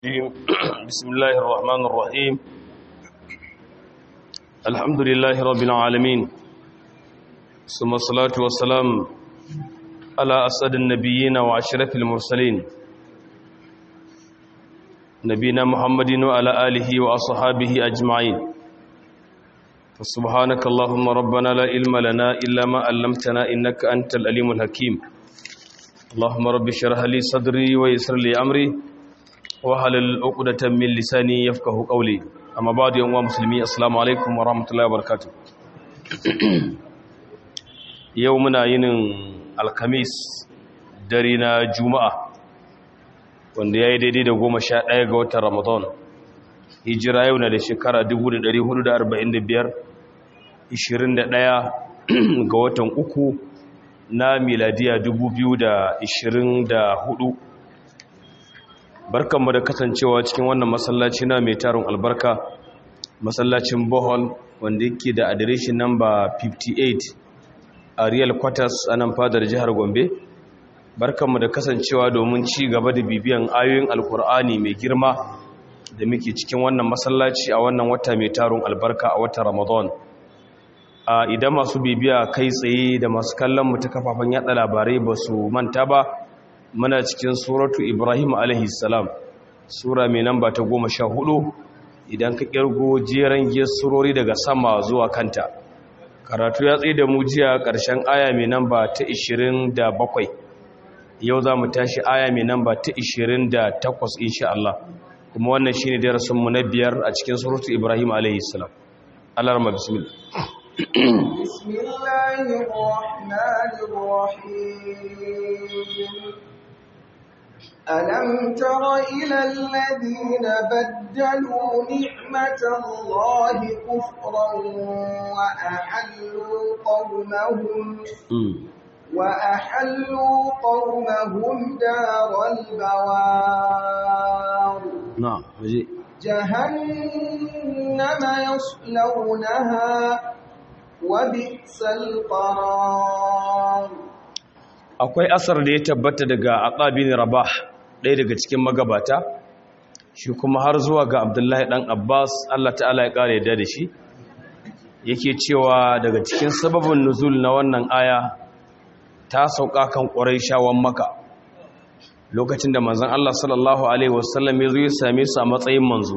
بسم الله الرحمن الرحيم الحمد لله رب العالمين ثم الصلاة والسلام على أسد النبيين وعشرة المرسلين نبينا محمد وعلى آله وأصحابه أجمعين فسبحانك اللهم ربنا لا علم لنا إلا ما علمتنا إنك أنت الأليم الحكيم اللهم رب اشرح لي صدري ويسر لي أمري wahalal uqdatan min lisani yafqahu qawli amma ba'du yan uwa musulmi assalamu alaikum wa rahmatullahi wa barakatuh yau muna yinin alkamis dare na juma'a wanda yayi daidai da 11 ga watan ramadan hijira yau na da shekara 1445 21 ga watan uku na miladiya 2024 barkanmu da kasancewa cikin wannan masallaci na mai tarin albarka masallacin bohol wanda yake da adireshin namba 58 a real quarters a nan fadar jihar gombe barkanmu da kasancewa domin ci gaba da bibiyan ayoyin alkur'ani mai girma da muke cikin wannan masallaci a wannan wata mai tarin albarka a watan ramadan a idan masu bibiya kai tsaye da masu kallon mu ta kafafen yada labarai ba su manta ba muna cikin suratu ibrahim alaihissalam sura mai namba ta goma sha hudu idan ka kirgo jeren surori daga sama zuwa kanta karatu ya tsaye da mu jiya ƙarshen aya mai namba ta 27 yau za mu tashi aya mai namba ta 28 insha Allah kuma wannan shine darasinmu na biyar a cikin suratu ibrahim alaihissalam Allah rama bismillah بسم الله الرحمن الرحيم ألم تر إلى الذين بدلوا نعمة الله كفرا وأحلوا قومهم وأحلوا قومهم دار البوار نعم جهنم يصلونها وبئس القرار akwai asar da ya tabbata daga aqabin rabah ɗaya daga cikin magabata shi kuma har zuwa ga abdullahi ɗan abbas allah ta'ala ya ƙara yadda da shi yake cewa daga cikin sababin nuzul na wannan aya ta sauka kan ƙwarai shawon maka lokacin da manzon allah sallallahu alaihi wasallam ya zo ya same su a matsayin manzo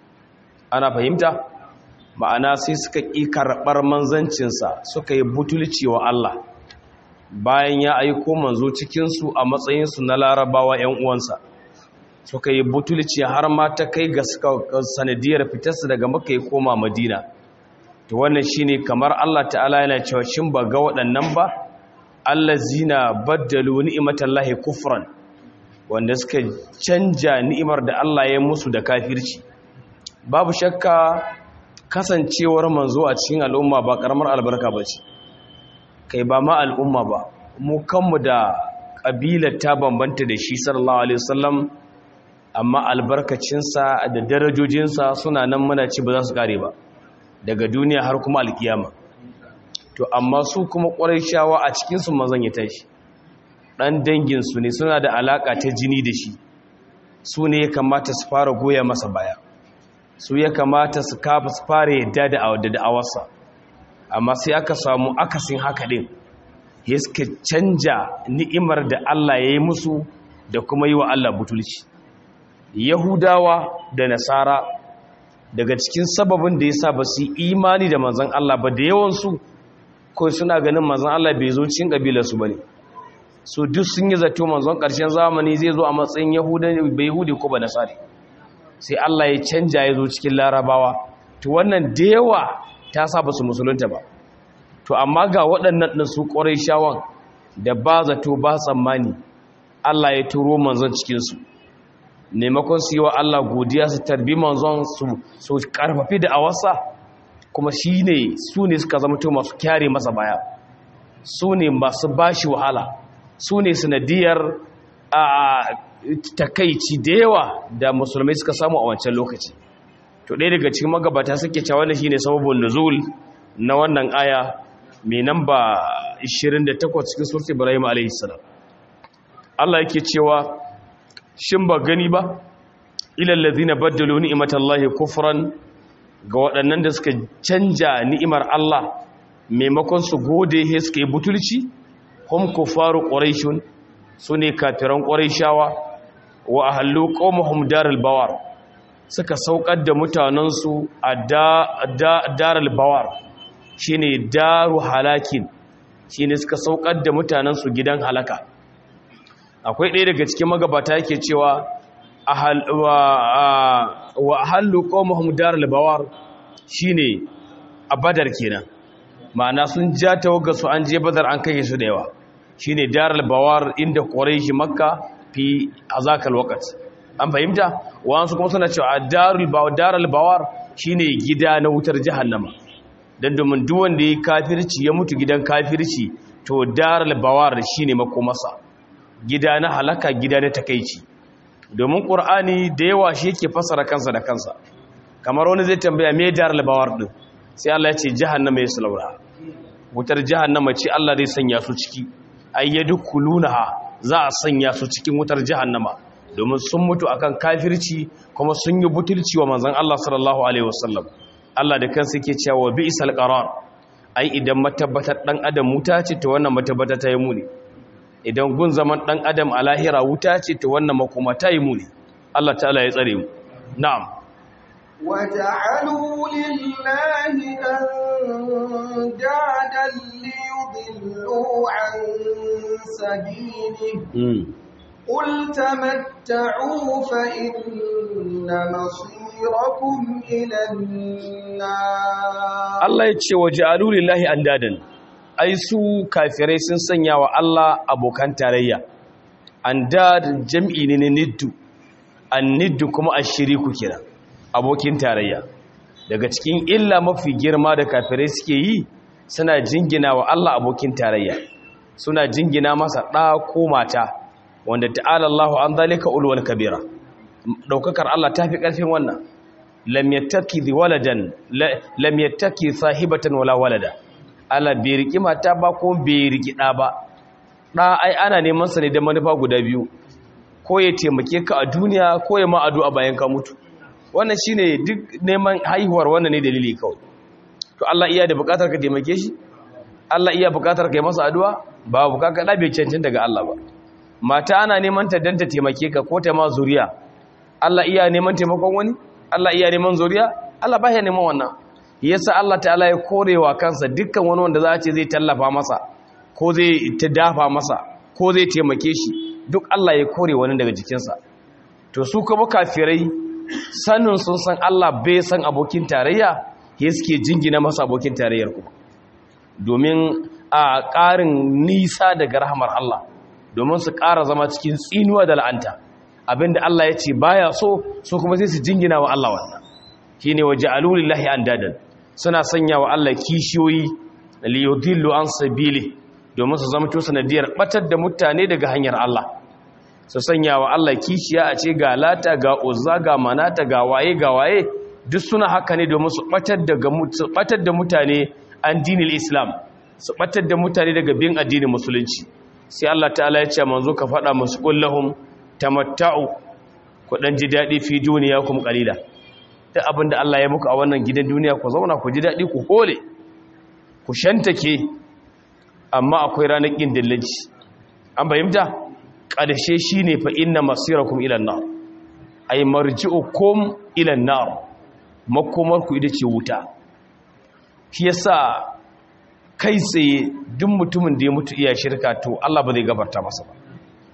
ana fahimta ma'ana sai suka ƙi karɓar manzancinsa suka yi butulci wa allah bayan ya aiko manzo cikinsu a matsayinsu na larabawa 'yan uwansa suka yi butulci har ma ta kai ga sanadiyar fitarsu daga maka ya koma madina to wannan shine kamar Allah ta'ala yana cewa shin ba ga waɗannan ba allazina baddalu ni'matallahi kufran wanda suka canja ni'imar da Allah ya musu da kafirci babu shakka kasancewar manzo a cikin al'umma ba karamar albarka bace kai ba ma al'umma ba mu kanmu da ƙabilar ta bambanta da shi sallallahu alaihi wasallam amma albarkacinsa da darajojinsa suna nan muna ci ba za su kare ba daga duniya har kuma alkiyama to amma su kuma ƙwarai shawa a cikinsu mazan ya tashi ɗan danginsu ne suna da alaƙa ta jini da shi su ne ya kamata su fara goya masa baya su ya kamata su kafa su fara yadda da da'awarsa amma sai aka samu akasin haka din ya suka canja ni'imar da Allah ya yi musu da kuma yi wa Allah butulci yahudawa da nasara daga cikin sababin da ya sa ba su yi imani da manzan Allah ba da yawansu ko suna ganin manzan Allah bai zo cikin ƙabilarsu ba ne so duk sun yi zato manzon ƙarshen zamani zai zo a matsayin yahudi ko ba nasari sai Allah ya canja ya zo cikin larabawa to wannan da yawa ta sa ba su musulunta ba to amma ga waɗannan ɗin su ƙwarai shawon da ba zato ba tsammani Allah ya turo manzon cikinsu maimakon su yi wa Allah godiya su tarbi manzon su ƙarfafi da awasa kuma shi ne su ne suka zama to masu kyare masa baya su ne masu bashi wahala su ne sanadiyar a takaici da yawa da musulmai suka samu a wancan lokaci to ɗaya daga cikin magabata suke cewa wannan shine sababin nuzul na wannan aya mai namba 28 cikin surat Ibrahim alayhi salam Allah yake cewa shin ba gani ba ila allazina baddalu ni'matallahi kufran ga waɗannan da suka canja ni'imar Allah maimakon su gode he suka yi butulci hum kufaru quraishun sune kafiran quraishawa wa ahallu qaumahum daral bawar suka saukar da mutanensu a daral bawar shine daru halakin shine suka saukar da mutanensu gidan halaka akwai ɗaya daga cikin magabata yake cewa wa ahallu qaumahum daral bawar shine a badar kenan ma'ana sun ja tawaga su an je badar an kai su da yawa shine daral bawar inda quraish makka fi azakal waqt an fahimta wasu kuma suna cewa darul bawar daral bawar shine gida na wutar jahannama dan domin duk wanda yayi kafirci ya mutu gidan kafirci to daral bawar shine makomasa gida na halaka gida na takeici domin qur'ani da yawa shi yake fasara kansa da kansa kamar wani zai tambaya me daral bawar din sai Allah ya ce jahannama ya sulaura wutar jahannama ce Allah zai sanya su ciki ayyadukulunaha za a sanya su cikin wutar jahannama domin sun mutu akan kafirci kuma sun yi butulci wa manzon Allah sallallahu alaihi wasallam Allah da kansa yake cewa bi'sal qarar ai idan matabbatar dan adam wuta ce to wannan matabbata ta yi muni idan gun zaman dan adam a lahira wuta ce to wannan makoma ta yi muni Allah ta'ala ya tsare mu na'am وجعلوا لله أندادا ليضلوا عن سبيله قل تمتعوا فإن مصيركم إلى النار Allah ya ce waja'alu lillahi andadan ai su kafirai sun sanya wa Allah abokan tarayya andad jam'i ne na niddu an niddu kuma ashiriku kenan abokin tarayya daga cikin illa mafi girma da kafirai suke yi suna jingina wa Allah abokin tarayya suna jingina masa ɗa ko mata wanda ta'ala Allahu an zalika ulwal kabira daukakar Allah tafi ƙarfin wannan lam yattaki waladan lam yattaki sahibatan wala walada Allah bai riki mata ba ko bai riki ɗa ba ɗa ai ana neman sa ne da manufa guda biyu ko ya taimake ka a duniya ko ya ma addu'a bayan ka mutu wannan shine duk neman haihuwar wannan ne dalili kawai to Allah iya da bukatar ka taimake shi Allah iya bukatar ka yi masa addu'a ba bukatar da bai cancin daga Allah ba mata ana neman ta dan ta taimake ka ko ta ma zuriya Allah iya neman taimakon wani Allah iya neman zuriya Allah ba ya neman wannan yasa Allah ta'ala ya korewa kansa dukkan wani wanda za a ce zai tallafa masa ko zai ta dafa masa ko zai taimake shi duk Allah ya kore wani daga jikinsa to su kuma kafirai sanin sun san Allah bai san abokin tarayya ya suke jingina masa abokin tarayyar kuma domin a ƙarin nisa daga rahamar Allah domin su ƙara zama cikin tsinuwa da la'anta abinda Allah ya ce baya so so kuma sai su jingina wa Allah wannan shine waje alulillahi andadan suna sanya wa Allah kishiyoyi li yudillu an sabili domin su zama to sanadiyar batar da mutane daga hanyar Allah su sanya wa Allah kishiya a ce ga lata ga uzza ga manata ga waye ga waye duk suna haka ne domin su batar da mutane an dinil islam su batar da mutane daga bin addinin musulunci sai Allah ta'ala ya ce manzo ka faɗa musu kullahum tamatta'u ku dan ji dadi fi duniyakum qalila duk abinda Allah ya muku a wannan gidan duniya ku zauna ku ji dadi ku hole ku shantake amma akwai ranar kin dillanci an bayyana ƙarshe shi ne fa inna masirakum ilan nar ay marji'ukum ilan nar makomarku ita ce wuta shi yasa kai tsaye duk mutumin da ya mutu iya shirka to Allah ba zai gafarta masa ba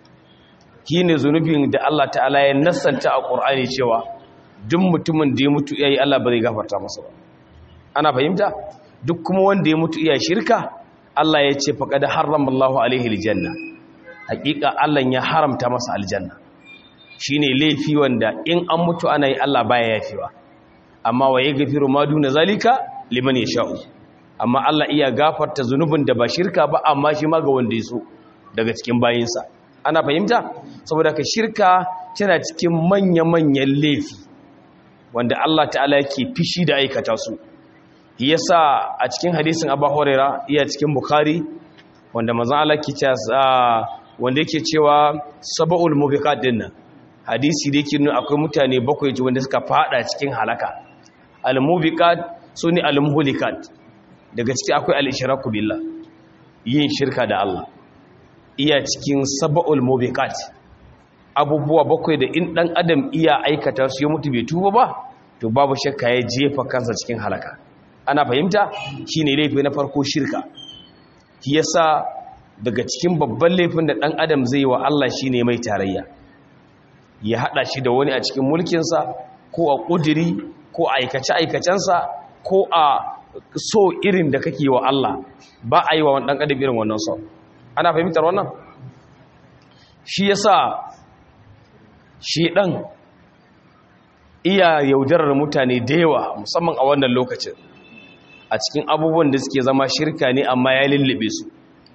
ne zunubin da Allah ta'ala ya nassanta a Qur'ani cewa duk mutumin da ya mutu iya yi Allah ba zai gafarta masa ba ana fahimta duk kuma wanda ya mutu iya shirka Allah ya ce faqad harrama Allahu alaihi aljanna hakika Allah ya haramta masa aljanna shine laifi wanda in an mutu ana yi Allah baya yafewa amma wa yaghfiru ma duna zalika liman yasha'u amma Allah iya gafarta zunubin da ba shirka ba amma shi ma ga wanda ya so daga cikin bayinsa ana fahimta saboda ka shirka tana cikin manya-manyan laifi wanda Allah ta'ala yake fishi da aikata su yasa a cikin hadisin Abu Hurairah iya cikin Bukhari wanda manzon Allah ke cewa wanda yake cewa saba'ul mubiqat dinnan hadisi da yake nuna akwai mutane bakwai wanda suka fada cikin halaka al-mubiqat sune al-muhlikat daga ciki akwai al-ishraku billah yin shirka da Allah iya cikin sab'ul mubiqat abubuwa bakwai da in dan adam iya aikata su ya mutu bai tuba ba to babu shakka ya jefa kansa cikin halaka ana fahimta shine laifi na farko shirka shi yasa daga cikin babban laifin da dan adam zai wa Allah shine mai tarayya ya hada shi da wani a cikin mulkinsa ko a kudiri ko a aikace aikacensa ko a so irin da kake wa Allah ba a yi wa dan adam irin wannan so ana fahimtar wannan shi yasa shi dan iya yaudarar mutane da yawa musamman a wannan lokacin a cikin abubuwan da suke zama shirka ne amma ya lullube su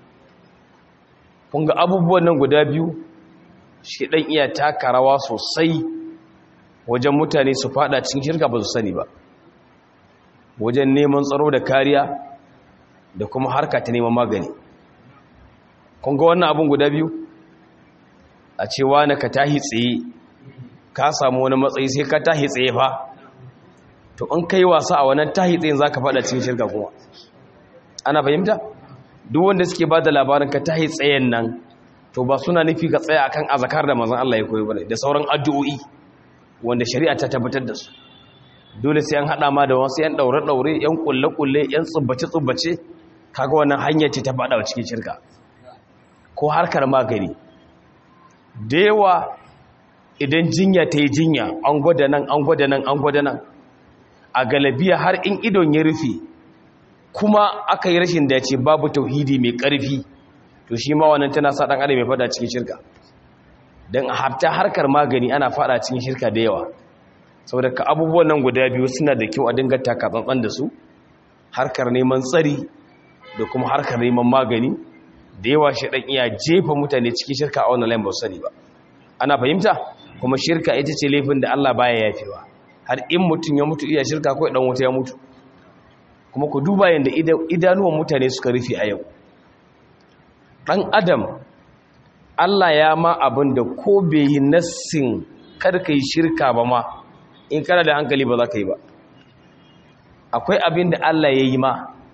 kunga abubuwan nan guda biyu shi ɗan iya taka rawa sosai wajen mutane su fada cikin shirka ba su sani ba wajen neman tsaro da kariya da kuma harka ta neman magani kunga wannan abun guda biyu a cewa na ka tahi tsaye ka samu wani matsayi sai ka tahi tsaye fa to in kai wasa a wannan tahi tsayin zaka fada cikin shirka kuma ana fahimta duk wanda suke bada labarin ka tahi tsayen nan to ba suna nufi ka tsaya akan azakar da manzon Allah ya koyi bane da sauran addu'o'i wanda shari'a ta tabbatar da su dole sai an hada ma da wasu yan daure daure yan kulle kulle yan tsubbace tsubbace kaga wannan hanya ce ta fada cikin shirka ko harkar magani da yawa idan jinya ta yi jinya an gwada nan an gwada nan an gwada nan a galabiya har in idon ya rufe kuma aka yi rashin dace babu tauhidi mai ƙarfi to shi ma wannan tana sa ɗan adam ya fada cikin shirka don a hafta harkar magani ana fada cikin shirka da yawa saboda ka abubuwan nan guda biyu suna da kyau a dinga taka tsantsan da su harkar neman tsari da kuma harkar neman magani da yawa shi ɗan iya jefa mutane cikin shirka a wannan layin ba su sani ba ana fahimta kuma shirka ita ce laifin da Allah baya yafewa har in mutum ya mutu iya shirka ko dan wuta ya mutu kuma ku duba yanda idanuwan mutane suka rufe a yau dan adam Allah ya ma abin da ko bai yi nassin kar kai shirka ba ma in kana da hankali ba za ka yi ba akwai abin da Allah ya yi ma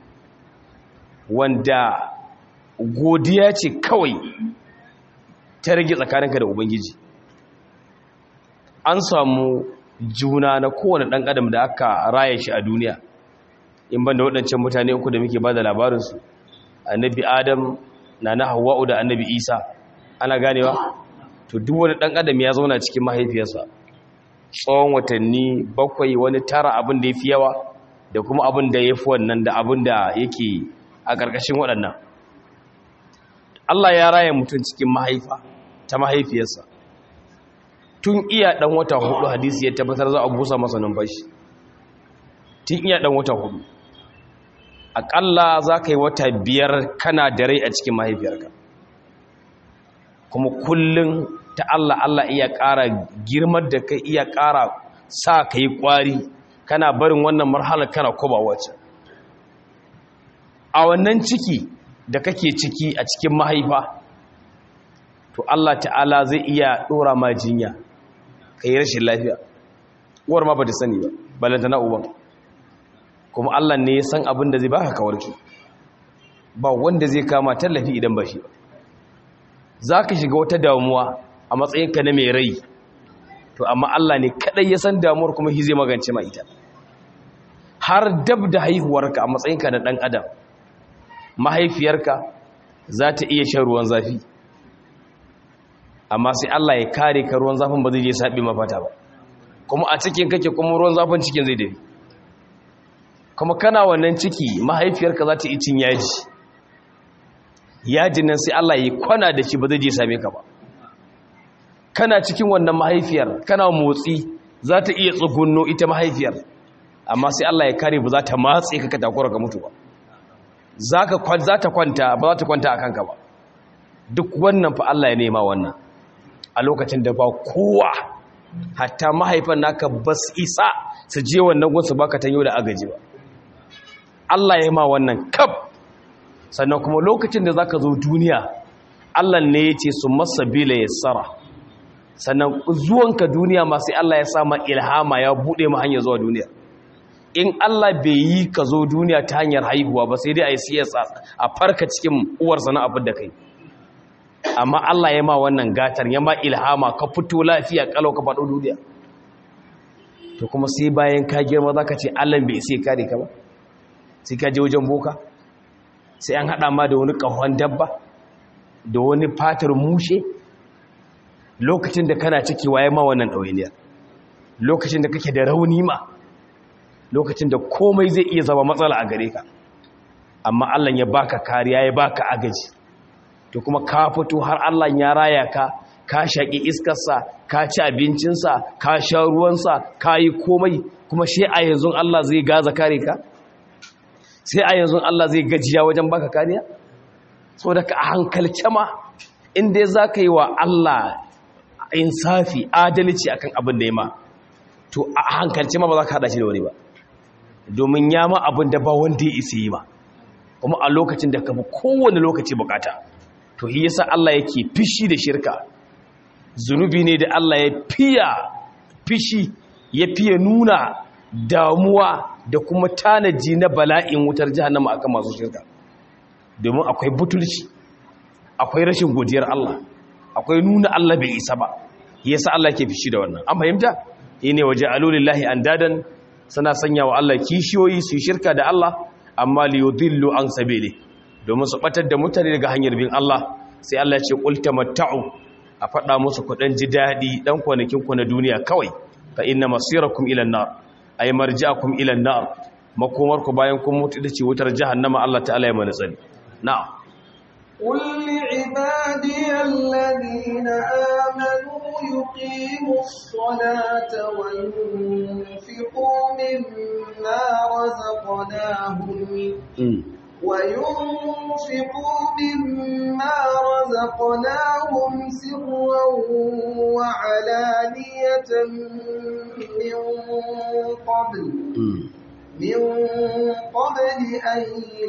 wanda godiya ce kawai ta rage tsakaninka da ubangiji an samu juna na kowane ɗan adam da aka raya shi a duniya in ban da waɗancan mutane uku da muke ba da labarinsu annabi adam na na hawa'u da annabi isa ana ganewa to duk wani ɗan adam ya zauna cikin mahaifiyarsa tsawon watanni bakwai wani tara abin da ya fi yawa da kuma abin da ya fi wannan da abin da yake a ƙarƙashin waɗannan Allah ya raya mutum cikin mahaifa ta mahaifiyarsa tun iya dan wata hudu hadisi ya tabbatar za a busa masa numfashi tun iya dan wata hudu akalla za ka yi wata biyar kana da rai a cikin mahaifiyarka kuma kullum ta Allah Allah iya ƙara girmar da kai iya ƙara sa ka yi ƙwari kana barin wannan marhalar kana koba wacce a wannan ciki da kake ciki a cikin mahaifa to Allah ta'ala zai iya dora ma jinya kai rashin lafiya uwar ma bata sani ba balanta na uban kuma Allah ne ya san abin da zai baka kawarki ba wanda zai kama tallafi idan ba shi ba zaka shiga wata damuwa a matsayinka na mai rai to amma Allah ne kadai ya san damuwar kuma shi zai magance ma ita har dab da haihuwarka a matsayinka na dan adam mahaifiyarka za ta iya shan ruwan zafi amma sai Allah ya kare ka ruwan zafin ba zai je saɓi mafata ba kuma a cikin kake kuma ruwan zafin cikin zai dafi kuma kana wannan ciki mahaifiyarka za ta yi cin yaji yajin nan sai Allah ya kwana da shi ba zai je same ka ba kana cikin wannan mahaifiyar kana motsi za ta iya tsugunno ita mahaifiyar amma sai Allah ya kare ba za ta matse ka ka takura ka mutu ba za ta kwanta ba za ta kwanta a kanka ba duk wannan fa Allah ya nema wannan a lokacin da ba kowa hatta mahaifan naka ba su isa su je wannan gunsu baka tanyo da agaji ba Allah ya ma wannan kaf sannan kuma lokacin da zaka zo duniya Allah ne ya ce su masabila yassara sannan zuwanka duniya ma sai Allah ya sa ma ilhama ya bude ma hanyar zuwa duniya in Allah bai yi ka zo duniya ta hanyar haihuwa ba sai dai a yi siyasa a farka cikin uwarsa na abin da kai amma Allah ya ma wannan gatar ya ma ilhama ka fito lafiya kalau ka faɗo duniya to kuma sai bayan ka girma za ka ce Allah bai sai kare ka ba sai ka je wajen boka sai an haɗa ma da wani ƙahon dabba da wani fatar mushe lokacin da kana ciki waye ma wannan ɗawainiyar lokacin da kake da rauni ma lokacin da komai zai iya zama matsala a gare ka amma Allah ya baka kariya ya baka agaji to kuma ka fito har Allah ya raya ka ka shaƙi iskarsa ka ci abincinsa ka sha ruwansa ka yi komai kuma shi a yanzu Allah zai gaza kare ka sai a yanzu Allah zai gajiya wajen baka kariya so da ka hankalce ma inda za ka yi wa Allah insafi adalci akan abin da ya ma to a hankalce ma ba za ka haɗa shi da wani ba domin ya ma abin da ba wanda ya isi yi ma kuma a lokacin da ka fi kowane lokaci bukata to yi yasa Allah yake fishi da shirka zunubi ne da Allah ya fiya fishi ya fiye nuna damuwa da kuma tanaji na bala'in wutar jahannama akan masu shirka domin akwai butulci akwai rashin godiyar Allah akwai nuna Allah bai isa ba yasa Allah ke fishi da wannan an fahimta yene waje alulillahi andadan suna sanya wa Allah kishiyoyi su shirka da Allah amma li yudillu an sabili domin su batar da mutane daga hanyar bin Allah sai Allah ya ce qul tamatta'u a faɗa musu kuɗin ji daɗi ɗan kwanakin ku na duniya kawai fa inna masirakum ila an-nar ay marji'akum ila an-nar makomar ku bayan kun mutu da ce wutar jahannama Allah ta'ala ya mana tsari na'am قل لعبادي الذين آمنوا يقيموا الصلاة وينفقوا مما رزقناهم وينفقوا مما رزقناهم سرا وعلانية من قبل من قبل أن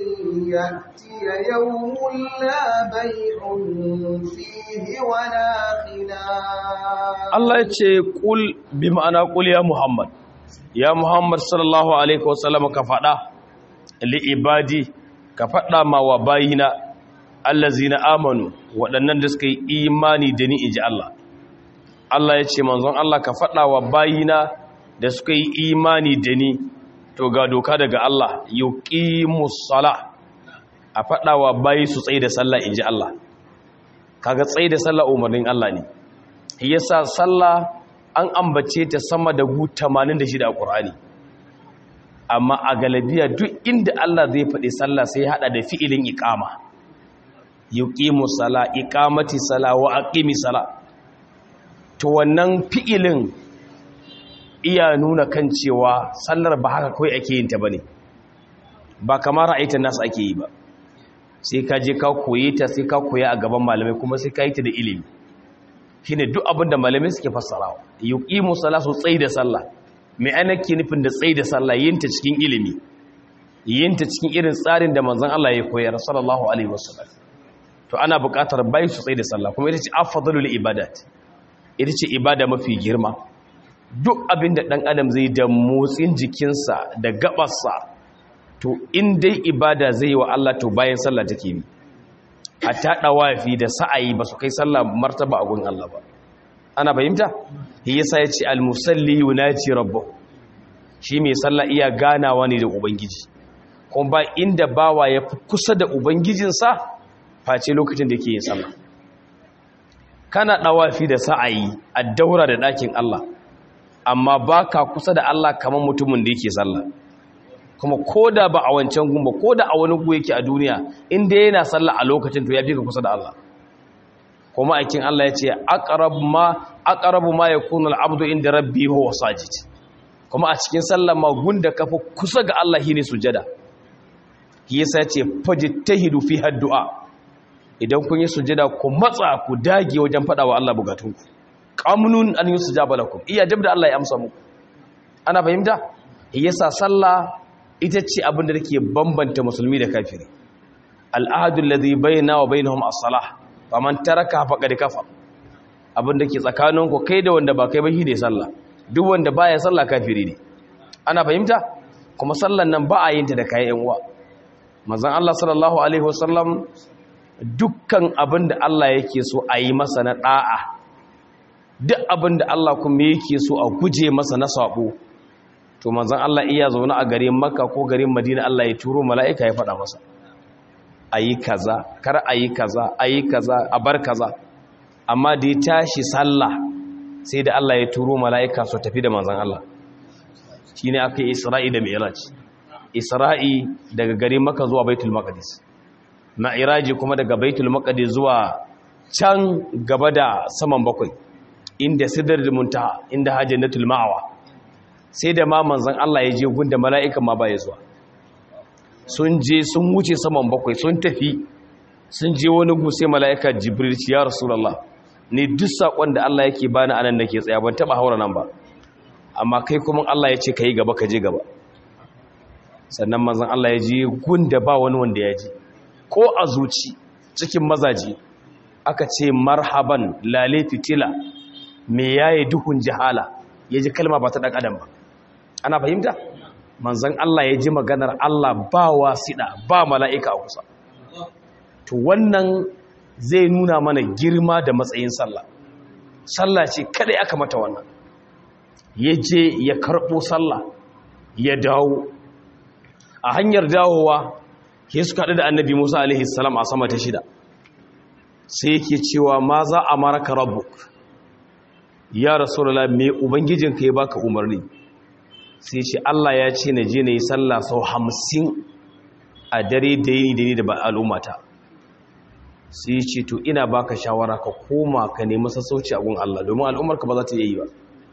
يأتي يوم لا بيع فيه ولا خلال الله يقول بمعنى قل يا محمد يا محمد صلى الله عليه وسلم كفدا لعبادي كفدا ما وباينا allazina amanu waɗannan da suka yi imani da ni inji Allah Allah ya ce manzon Allah ka faɗa wa bayina da suka yi imani da ni to ga doka daga Allah yuqimus sala a fadawa bayi su tsaye da sallah inji Allah kaga tsaye da sallah umarnin Allah ne yasa sallah an ambace ta sama da gu 86 a Qur'ani amma a galabiya duk inda Allah zai faɗi sallah sai hada da fi'ilin iqama yuqimus sala iqamati sala wa aqimi sala to wannan fi'ilin iya nuna kan cewa sallar ba haka kawai ake yin ta bane ba kamar ra'ayta nasu ake yi ba sai ka je ka koyi ta sai ka koya a gaban malamai kuma sai ka yi ta da ilimi shine duk abin da malamai suke fassarawa yuqimu salatu tsayi da sallah me ana ke nufin da tsayi da sallah yin ta cikin ilimi yin ta cikin irin tsarin da manzon Allah ya koyar sallallahu alaihi wasallam to ana buƙatar bai su tsayi da sallah kuma ita ce afdalul ibadat ita ce ibada mafi girma duk abin da ɗan adam zai da motsin jikinsa da gabarsa to in dai ibada zai wa Allah to bayan sallah take bi a taɗa wafi da sa'ayi ba su kai sallah martaba a gun Allah ba ana fahimta shi yasa ya ce almusalli yunaci rabbahu shi mai sallah iya ganawa ne da ubangiji kuma ba inda bawa ya fi kusa da ubangijinsa face lokacin da yake yin sallah kana ɗawafi da sa'ayi a daura da ɗakin Allah amma ba ka kusa da Allah kamar mutumin da yake sallah kuma ko da ba a wancan gumba ko da a wani gu yake a duniya inda yana sallah a lokacin to ya fi ka kusa da Allah kuma aikin Allah ya ce aqrabu ma aqrabu ma yakunu al-abdu inda rabbi huwa sajid kuma a cikin sallah ma gunda kafa kusa ga Allah shine sujada shi yasa ya ce fajtahidu fi haddu'a idan kun yi sujada ku matsa ku dage wajen fada wa Allah bukatunku qamunun an yusjaba lakum iya dabda Allah ya amsa muku ana fahimta yasa sallah ita ce abin da take bambanta musulmi da kafiri al'ahadu alladhi bainana wa bainahum as-salah faman taraka faqad kafar abin da ke tsakaninku kai da wanda ba kai ba shi ne sallah duk wanda baya sallah kafiri ne ana fahimta kuma sallan nan ba a yin ta da kayan uwa manzon Allah sallallahu alaihi wasallam dukkan abin da Allah yake so a yi masa na da'a duk abin da Allah kuma yake so a guje masa na sabo to manzon Allah iya zaune a garin Makka ko garin Madina Allah ya turo mala'ika ya faɗa masa ayi kaza kar ayi kaza ayi kaza a bar kaza amma da ya tashi sallah sai da Allah ya turo mala'ika su tafi da manzon Allah shine aka yi Isra'i da Mi'raj Isra'i daga garin Makka zuwa Baitul Maqdis Mi'raji kuma daga Baitul Maqdis zuwa can gaba da saman bakwai inda Sidratul Muntaha inda Hajjatul Ma'wa sai da ma manzan Allah ya je gunda mala'ikan ma baya zuwa sun je sun wuce saman bakwai sun tafi sun je wani gusai mala'ika jibril ya rasulallah ne duk saƙon da Allah yake bani anan nake tsaya ban taɓa haura nan ba amma kai kuma Allah ya ce ka yi gaba ka je gaba sannan manzan Allah ya je gunda ba wani wanda ya je ko a zuci cikin mazaji aka ce marhaban lale fitila me yayi duhun jihala ya ji kalma ba ta ɗan adam ba ana fahimta manzan Allah ya ji maganar Allah ba wasiɗa ba mala'ika a kusa to wannan zai nuna mana girma da matsayin sallah sallah ce kada aka mata wannan ya je ya karɓo sallah ya dawo a hanyar dawowa ke suka haɗu da annabi musa alaihi salam a sama ta shida sai yake cewa ma za a maraka rabbuk ya rasulullah me ubangijinka ya baka umarni sai ce Allah ya ce na je na yi sallah sau hamsin a dare da yini da ni da al'ummata sai ce to ina baka shawara ka koma ka nemi sassauci a gun Allah domin al'ummarka ba za ta yi ba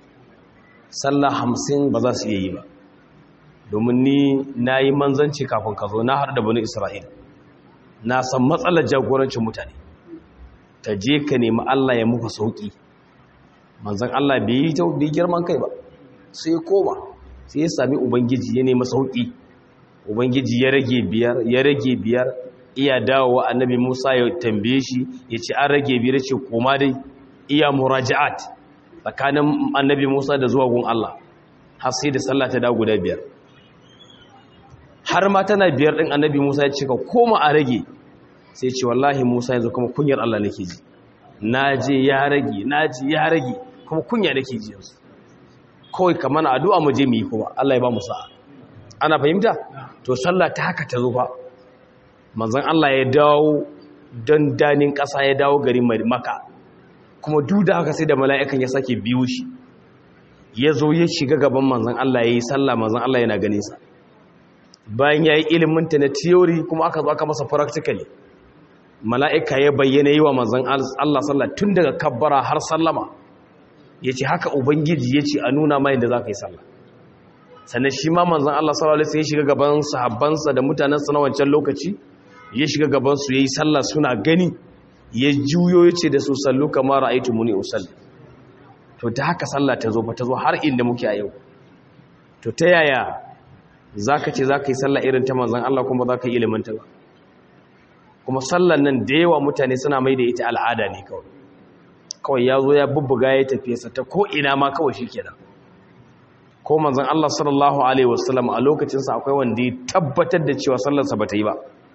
sallah hamsin ba za su yi ba domin ni na yi manzanci kafin ka zo na har da bani isra'ila na san matsalar jagorancin mutane ta je ka nemi Allah ya muka sauki manzan Allah bai yi bai girman kai ba sai ya koma sai ya sami ubangiji ya nemi sauki ubangiji ya rage biyar ya rage biyar iya dawowa annabi Musa ya tambaye shi ya ce an rage biyar ce koma dai iya muraja'at tsakanin annabi Musa da zuwa gun Allah har sai da sallah ta dawo guda biyar har ma tana biyar din annabi Musa ya ce ka koma a rage sai ce wallahi Musa yanzu kuma kunyar Allah nake ji naje ya rage naji ya rage kuma kunya nake ji yanzu kawai kamar addu'a mu je mu yi kuma Allah ya ba mu sa'a ana fahimta to sallah ta haka ta zo fa manzon Allah ya dawo don danin ƙasa ya dawo garin Makka kuma duk da haka sai da mala'ikan ya sake biyo shi ya zo ya shiga gaban manzon Allah ya yi sallah manzon Allah yana ganin sa bayan ya yi ilimin ta na theory kuma aka zo aka masa practically mala'ika ya bayyana yi wa manzon Allah sallah tun daga kabbara har sallama ya ce haka ubangiji ya ce a nuna mai da za ka yi sallah sannan shi ma manzan Allah sallallahu alaihi ya shiga gaban sahabbansa da mutanensa na wancan lokaci ya shiga gabansu ya yi sallah suna gani ya juyo ya ce da su sallu kamar ra'aitu muni usalli to ta haka sallah ta zo ba ta zo har inda muke a yau to ta yaya za ka ce za ka yi sallah irin ta manzan Allah kuma za ka yi ilimin ta ba kuma sallan nan da yawa mutane suna mai da ita al'ada ne kawai kawai ya zo ya bubbuga ya tafiye sa ta ko ina ma kawai shi kenan ko manzon Allah sallallahu alaihi wasallam a lokacin sa akwai wanda ya tabbatar da cewa sallarsa bata yi ba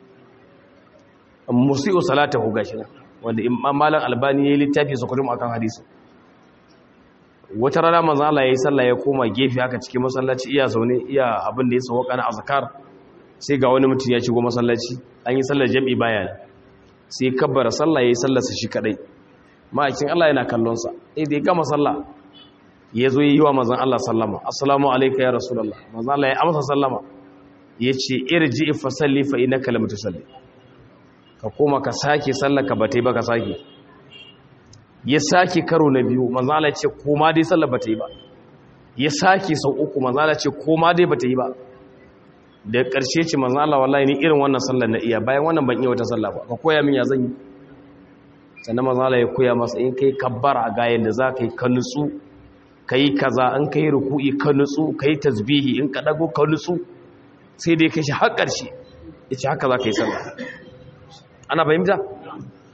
musi'u salatahu gashi nan wanda imam malam albani yayi littafi su kurum akan hadisi wata rana manzon Allah yayi sallah ya koma gefe haka cikin masallaci iya zaune iya abin da ya sauka na azkar sai ga wani mutum ya shigo masallaci an yi sallar jami'i bayan sai kabbara sallah yayi sallarsa shi kadai ma'aikin Allah yana kallonsa sai da ya gama sallah ya zo yi wa mazan Allah sallama assalamu alaika ya rasulallah mazan Allah ya amsa sallama ya ce irji fa salli fa innaka lam tusalli ka koma ka sake sallaka ba ta yi ba ka sake ya sake karo na biyu mazan Allah ya ce koma dai sallar ba ta yi ba ya sake sau uku mazan Allah ya ce koma dai ba ta yi ba da ƙarshe ce mazan Allah wallahi ni irin wannan sallar na iya bayan wannan ban iya wata sallah ba ka koya min ya zan yi sannan mazala ya koya masa in kai kabbara ga yadda za ka yi ka nutsu ka yi kaza in ka yi ruku'i ka nutsu ka yi tasbihi in ka dago ka nutsu sai dai ka shi har ƙarshe ya ce haka za ka yi sallah ana fahimta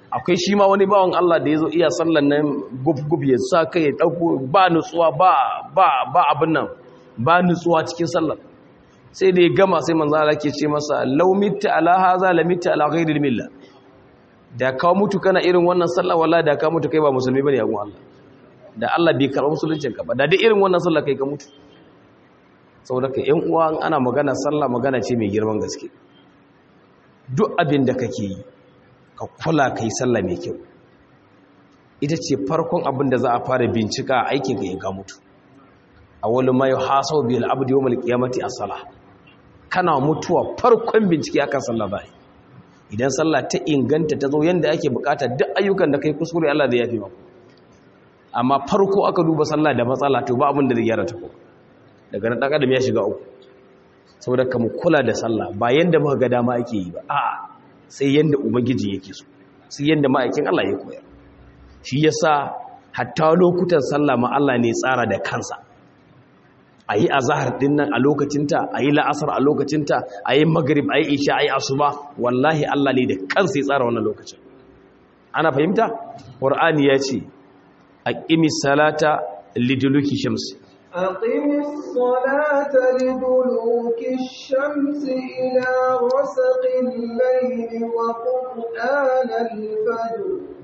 akwai shi ma wani bawan Allah da ya zo iya sallan nan gub-gub ya sa kai ya ɗauko ba nutsuwa ba ba ba abin nan ba nutsuwa cikin sallar sai da ya gama sai manzo Allah ke ce masa law mitta ala haza la mitta ala ghairi milla da ka mutu kana irin wannan sallah wallahi da ka mutu kai ba musulmi bane yagun Allah da Allah bai karɓi musuluncin ka ba da dai irin wannan sallah kai ka mutu saboda ka ƴan uwa ana magana sallah magana ce mai girman gaske duk abin da kake yi ka kula ka yi sallah mai kyau ita ce farkon abin da za a fara bincika a aikin ka in ka mutu a wani mai hasau biyar abu da yawon kiyamati a sala kana mutuwa farkon bincike akan sallah ba idan sallah ta inganta ta zo yadda ake bukata duk ayyukan da kai kuskure Allah zai yafe maka amma farko aka duba sallah da matsala to ba abin da zai gyara ta ko daga nan dan adam ya shiga uku saboda ka mu kula da sallah ba yanda muka ga dama ake yi ba a'a sai yanda ubangiji yake so sai yanda ma'aikin Allah ya koyar shi yasa hatta lokutan sallah ma Allah ne tsara da kansa ayi azhar din nan a lokacinta ayi la'asar a lokacinta ayi maghrib ayi isha ayi asuba wallahi Allah ne da kansa ya tsara wannan lokacin ana fahimta qur'ani ya ce aqimis salata liduluki shamsi أقم الصلاة لدلوك الشمس إلى غسق الليل وقرآن الفجر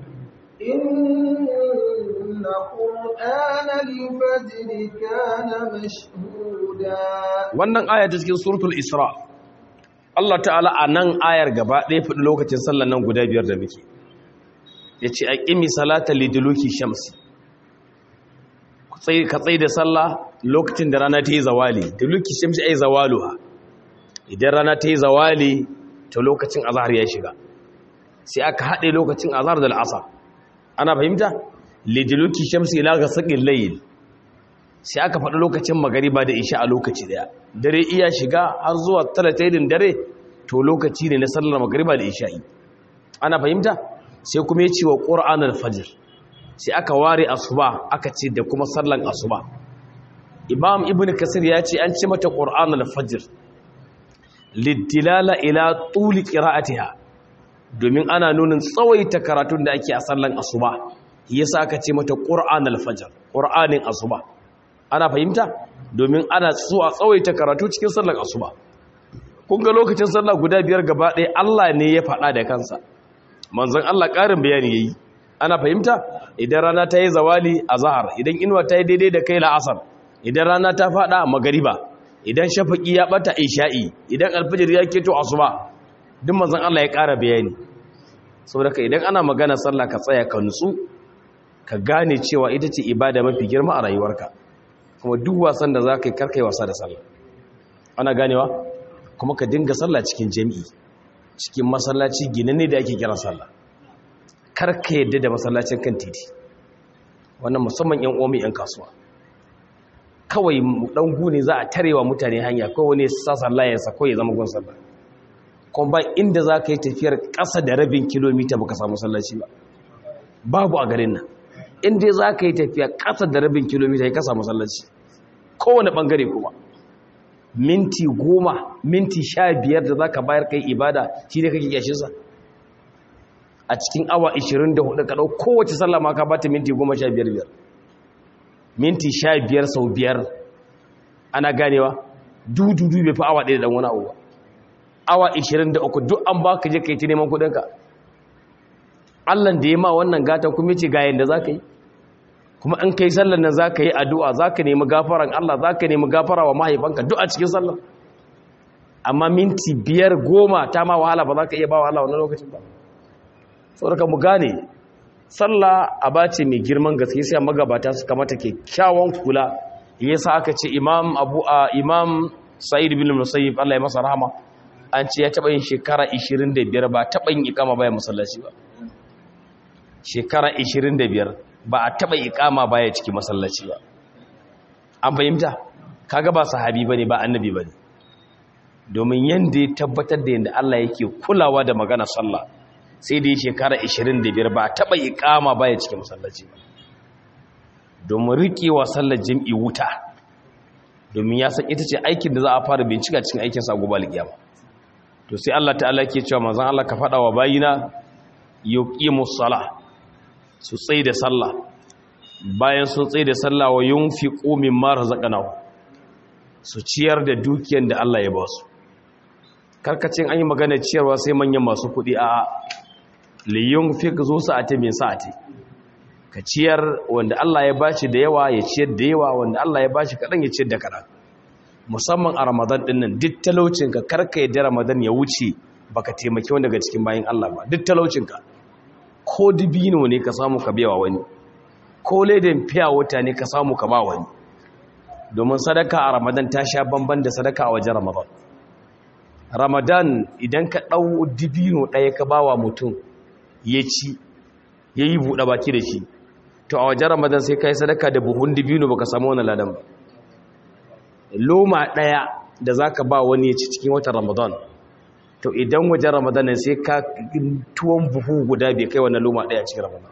إن قرآن الفجر كان مشهودا wannan aya ta cikin suratul isra Allah ta'ala a nan ayar gaba ɗaya faɗi lokacin sallan nan guda biyar da muke ya ce aqimi salata liduluki shamsi ka tsaye da sallah lokacin da rana ta yi zawali da luki shamsi ai zawaluha idan rana ta yi zawali to lokacin azhar ya shiga sai aka haɗe lokacin azhar da al'asar ana fahimta lidiluki shamsi ila ga sakin layil sai aka faɗi lokacin magariba da isha a lokaci daya dare iya shiga har zuwa talataidin dare to lokaci ne na sallar magariba da isha'i ana fahimta sai kuma ya ce wa ƙur'anar fajr sai aka ware asuba aka ce da kuma sallan asuba imam ibn kasir ya ce an ce mata qur'an al-fajr lidilala ila tuli qira'atiha domin ana nunin tsawaita karatun da ake a sallan asuba yasa aka ce mata qur'an al-fajr qur'anin asuba ana fahimta domin ana so a tsawaita karatu cikin sallan asuba kun ga lokacin sallah guda biyar gaba ɗaya Allah ne ya faɗa da kansa manzon Allah ƙarin bayani yayi ana fahimta idan rana ta yi zawali a zahar idan inuwa ta yi daidai da kai la'asar idan rana ta fada magariba idan shafaki ya bata isha'i idan alfajir ya keto asuba duk manzon Allah ya ƙara bayani saboda ka idan ana magana sallah ka tsaya ka nutsu ka gane cewa ita ce ibada mafi girma a rayuwarka kuma duk wasan da za ka yi karkai wasa da sallah ana ganewa kuma ka dinga sallah cikin jami'i cikin masallaci ginanne da ake kira sallah karka yadda da masallacin kan titi wannan musamman yan omi yan kasuwa kawai dan gune za a tarewa mutane hanya ko wani sasa layarsa ko ya zama gun sallah kuma ba inda za ka yi tafiyar ƙasa da rabin kilomita baka samu sallaci ba babu a garin nan inda za ka yi tafiya ƙasa da rabin kilomita ya kasa masallaci kowane ɓangare kuma minti goma minti sha biyar da za ka bayar kai ibada shi ne kake kyashinsa a cikin awa 24 ka ɗau kowace sallah ma ka ba ta minti 15 minti 15 sau biyar ana ganewa dududu bai fi awa ɗaya da wani abuwa awa 23 duk an ba ka je ka yi ta neman kudinka allan da ya ma wannan gatan kuma ce ga yadda za ka yi kuma in ka yi sallan nan za ka yi addu'a za ka nemi gafaran allah za ka nemi gafara wa mahaifanka duk a cikin sallan amma minti biyar goma ta ma wahala ba za ka iya ba wahala wani lokacin ba saboda mu gane sallah abace mai girman gaske sai magabata suka mata kyakkyawan kula yasa aka ce imam abu a imam sa'id bin musayyib Allah ya masa rahama an ce ya taba yin shekara 25 ba taba yin ikama baya masallaci ba shekara 25 ba a taba ikama baya cikin masallaci ba an fahimta kaga ba sahabi bane ba annabi bane domin yanda ya tabbatar da yanda Allah yake kulawa da magana sallah sai da ya shekara 25 ba taɓa yi kama baya cikin masallaci ba domin riƙewa sallar jam'i wuta domin ya san ita ce aikin da za a fara bincika cikin aikin sa gobe alƙiyama to sai Allah ta'ala ke cewa manzon Allah ka faɗa wa bayina yuqimus salah su tsaye da sallah bayan sun tsaye da sallah wa yunfiqu mimma razaqnahu su ciyar da dukiyar da Allah ya ba su karkacin an yi magana ciyarwa sai manyan masu kuɗi a liyun fi ka zo sa'ati min sa'ati ka ciyar wanda Allah ya bashi da yawa ya ciyar da yawa wanda Allah ya bashi kaɗan ya ciyar da kaɗan musamman a ramadan ɗin nan duk talaucinka karka yadda ramadan ya wuce baka taimaki wanda daga cikin bayan Allah ba duk talaucinka ko dibino ne ka samu ka biya wani ko ledan fiya wata ne ka samu ka ba wani domin sadaka a ramadan ta sha bamban da sadaka a wajen ramadan ramadan idan ka ɗau dibino ɗaya ka ba wa mutum ya ci ya yi buɗe baki da shi to a wajen ramadan sai ka yi sadaka da buhun dibino ba ka samu wani ladan ba loma ɗaya da za ka ba wani ya ci cikin watan ramadan to idan wajen ramadan sai ka tuwon buhu guda bai kai wani loma ɗaya cikin ramadan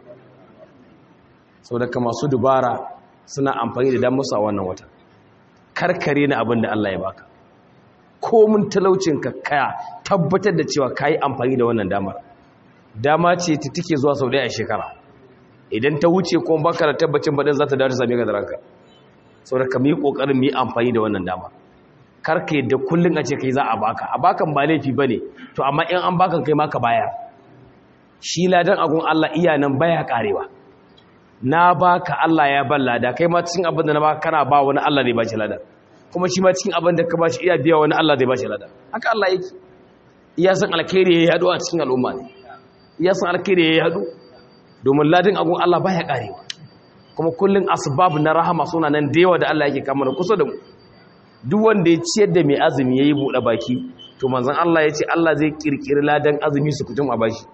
sau da ka masu dubara suna amfani da damusa a wannan watan karkare na abin da Allah ya baka komin talaucinka kaya tabbatar da cewa ka yi amfani da wannan damar dama ce ta take zuwa sau ɗaya a shekara idan ta wuce kuma baka da tabbacin baɗin za ta dawo ta same ka da ranka sau da ka mi ƙoƙarin mi amfani da wannan dama karka yadda kullum a ce kai za a baka a bakan ba laifi ba ne to amma in an bakan kai maka baya shi ladan agun Allah iya nan baya karewa na baka Allah ya ban lada kai ma cikin abin da na baka kana ba wani Allah ne ba shi lada kuma shi ma cikin abin da ka ba shi iya biya wani Allah zai ba shi lada haka Allah yake iya san alkhairi ya yadu a cikin al'umma ne iya san alkhairi ya yadu domin ladin agun Allah baya karewa kuma kullun asbab na rahama suna nan da yawa da Allah yake kama kusa da mu duk wanda ya ciyar da mai azumi yayi bude baki to manzon Allah ya ce Allah zai kirkiri ladan azumi su kutum a bashi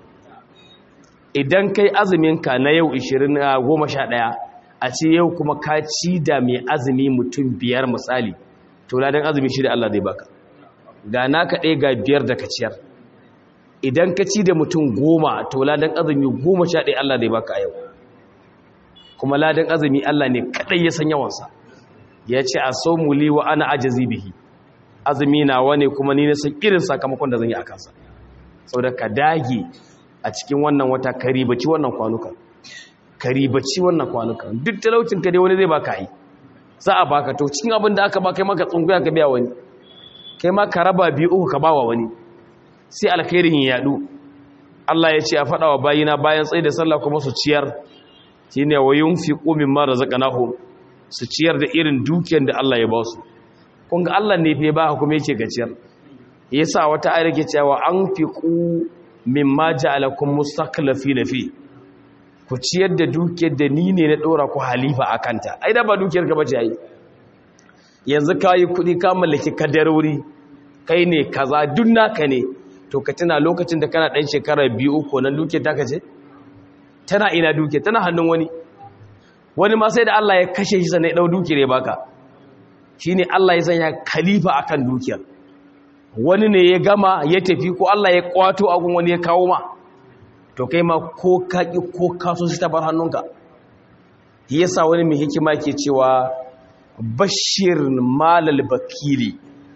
idan kai azuminka na yau 20 a ce yau kuma ka ci da mai azumi mutum biyar misali to ladan azumi shi da Allah zai baka ga naka ɗaya ga biyar da ka ciyar idan ka ci da mutum goma to ladan azumi goma sha ɗaya Allah zai baka a yau kuma ladan azumi Allah ne kaɗai ya san yawansa ya ce a so muli wa ana ajazi bihi azumi na wane kuma ni na san irin sakamakon da zan yi a kansa sau da ka dage a cikin wannan wata karibaci wannan kwanuka karibaci wannan kwanuka duk talaucin ka dai wani zai baka yi za a baka to cikin abin da aka ba kai maka tsunguya ka biya wani kai ma ka raba biyu uku ka bawa wani sai alkhairin ya yadu Allah ya ce a faɗa wa bayina bayan tsaye da sallah kuma su ciyar shine wa yunfiqu mimma razaqnahum su ciyar da irin dukiyar da Allah ya ba su kun ga Allah ne fa ba kuma yake ga ciyar yasa wata ayar ke cewa anfiqu mimma ja'alakum mustaqlifina fi ku ciyar da dukiyar da ni ne na dora ku halifa akanta ai da ba dukiyar ka bace ai yanzu kai kudi ka mallaki kadarori kai ne kaza duk naka ne to ka tuna lokacin da kana dan shekara biyu uku nan dukiyar ta kace tana ina dukiyar tana hannun wani wani ma sai da Allah ya kashe shi sanai dau dukiyar ya baka shine Allah ya sanya khalifa akan dukiyar wani ne ya gama ya tafi ko Allah ya kwato agun wani ya kawo ma to kai ma ko kaki ko kaso shi ta bar hannunka yasa wani mai hikima ke cewa bashir malal bakili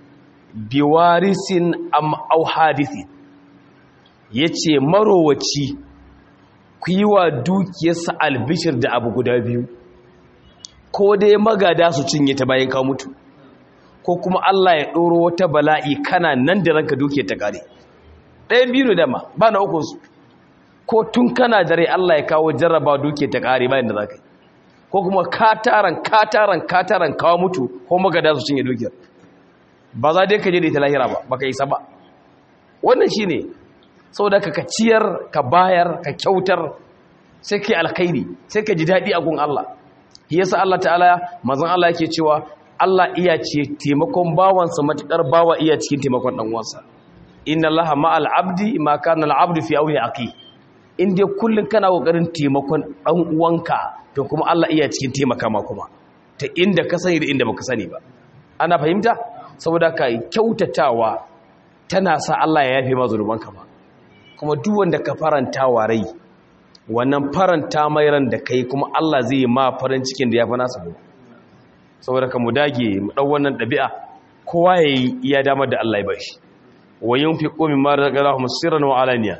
biwarisin am au hadithi yace marowaci ku yi wa dukiyarsa albishir da abu guda biyu ko dai magada su cinye ta bayan ka mutu ko kuma Allah ya ɗoro wata bala'i kana nan da ranka duke ta kare ɗayan biyu da ma ba na uku su ko tun kana dare Allah ya kawo jarraba duke ta kare bayan da za ka yi ko kuma kataran kataran kataran kawo mutu ko magada su cinye dukiyar ba za dai ka je da ita lahira ba ba ka isa ba wannan shi ne sau da ka ciyar ka bayar ka kyautar sai ka yi alkhairi sai ka ji daɗi a gun Allah yasa Allah ta'ala mazan Allah yake cewa Allah iya ce taimakon bawansa matukar bawa iya cikin taimakon dan uwansa inna allaha ma'al abdi ma kana al-abdu fi awli aqi in dai kullun kana kokarin taimakon dan uwanka to kuma Allah iya cikin taimaka ma kuma ta inda ka sani da inda baka sani ba ana fahimta saboda ka kyautatawa tana sa Allah ya yafe ma zunubanka ba kuma duk wanda ka faranta wa rai wannan faranta mai ran da kai kuma Allah zai yi ma farin cikin da ya fi nasa gobe saboda ka mu dage mu dau wannan dabi'a kowa yayi iya damar da Allah ya bashi wa yunfiqu mimma razaqnahum sirran wa alaniya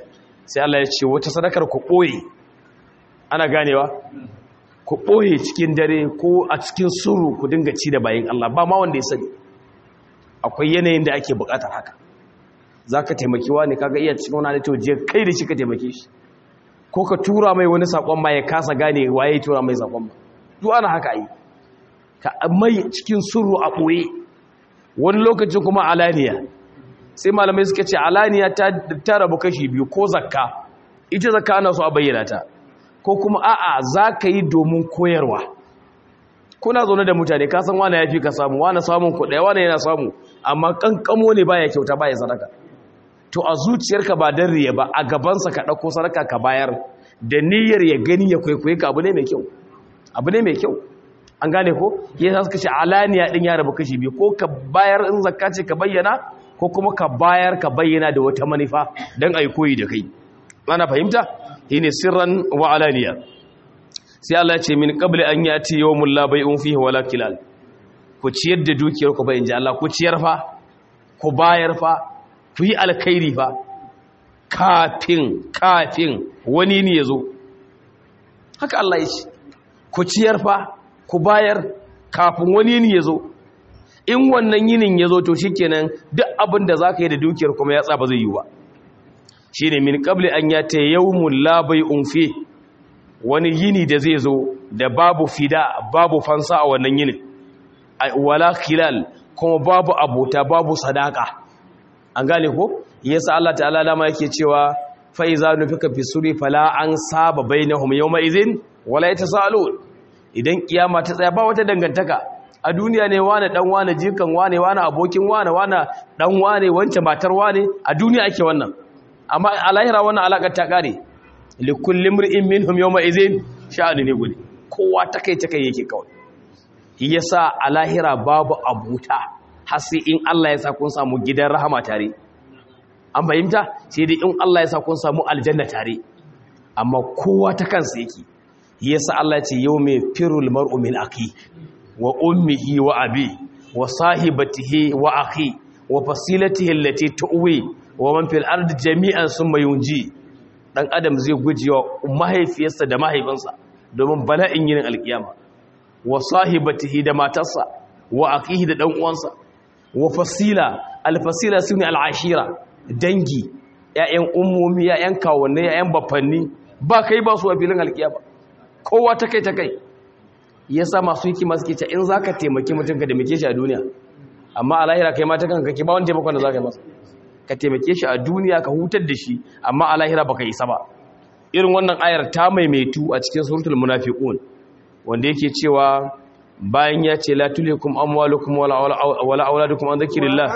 sai Allah ya ce wata sadakar ku ɓoye ana ganewa ku ɓoye cikin dare ko a cikin suru ku dinga ci da bayan Allah ba ma wanda ya sani akwai yanayin da ake buƙatar haka za ka taimaki wani kaga iya cikin wani halittar jiya kai da shi ka taimake shi ko ka tura mai wani saƙon ma ya kasa gane waye tura mai saƙon ma duk ana haka yi ka mai cikin suru a ɓoye wani lokacin kuma alaniya sai malamai suka ce alaniya ta rabu kashi biyu ko zakka ita zakka ana so a bayyana ta ko kuma a'a za ka yi domin koyarwa kuna zaune da mutane ka san wani ya fi ka samu wani samun kuɗaya wani yana samu amma kankamo ne baya kyauta baya sadaka to a zuciyarka ba dan riya ba a gabansa ka ɗauko sadaka ka bayar da niyyar ya gani ya kwaikwaye ka abu ne mai kyau abu ne mai kyau an gane ko ya sa suka ce alaniya din ya rabu kashi biyu ko ka bayar in zakka ce ka bayyana ko kuma ka bayar ka bayyana da wata manufa don a yi koyi da kai ana fahimta shine sirran wa alaniya sai Allah ya ce min qabli an yati yawmul la bai'un fihi wala kilal ku ciyar da dukiyar ku bai inji Allah ku ciyar fa ku bayar fa ku yi alkhairi fa kafin kafin wani ne yazo haka Allah ya ce ku ciyar fa ku bayar kafin wani ne yazo in wannan yinin yazo to shikenan duk abin da zaka yi da dukiyar kuma ya tsaba zai yi ba shine min qabli an yata yawmul la bai'un fi wani yini da zai zo da babu fida babu fansa a wannan yinin wala khilal kuma babu abota babu sadaka an gane ko yasa Allah ta'ala dama yake cewa fa iza nufika fi suri fala an saba bainahum yawma idhin wala yatasalun idan kiyama ta tsaya ba wata dangantaka a duniya ne wane dan wane jikan wane wane abokin wane wane dan wane wance matar wane a duniya ake wannan amma a lahira wannan alaƙar ta ƙare likullin mri'in minhum yawma idhin sha'ani ne gudi kowa ta kai ta kai yake kawai yasa a lahira babu abuta har sai in Allah ya sa kun samu gidan rahama tare an fahimta sai dai in Allah ya sa kun samu aljanna tare amma kowa ta kansa yake yasa Allah ya ce yawma firul mar'u min akhi wa ummihi wa abi wa sahibatihi wa akhi wa fasilatihi allati tuwi wa man fil ardi jami'an summa yunji dan adam zai gujewa mahaifiyarsa da mahaifinsa domin bala'in yin alkiyama wa sahibatihi da matarsa wa aqihi da dan uwansa wa fasila alfasila sune al'ashira dangi ƴaƴan ummomi ƴaƴan kawunne ƴaƴan baffanni ba kai ba su a filin alkiyama kowa ta kai ta kai yasa masu hikima suke ce in zaka taimaki mutum ka taimake shi a duniya amma a lahira kai ma ta kanka ke ba wani taimakon da zaka yi masa ka taimake shi a duniya ka hutar da shi amma a lahira baka isa ba irin wannan ayar ta maimaitu a cikin suratul munafiqun wanda yake cewa bayan ya ce la tulikum amwalukum wala wala auladukum an dhikrillah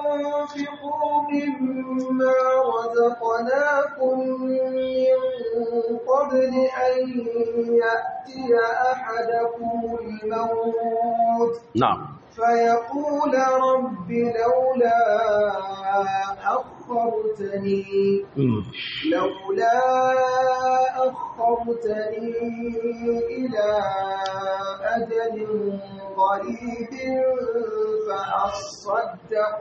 مما رزقناكم من قبل أن يأتي أحدكم الموت na'am فيقول رب لولا أخرتني لولا أخرتني إلى أجل قريب فأصدق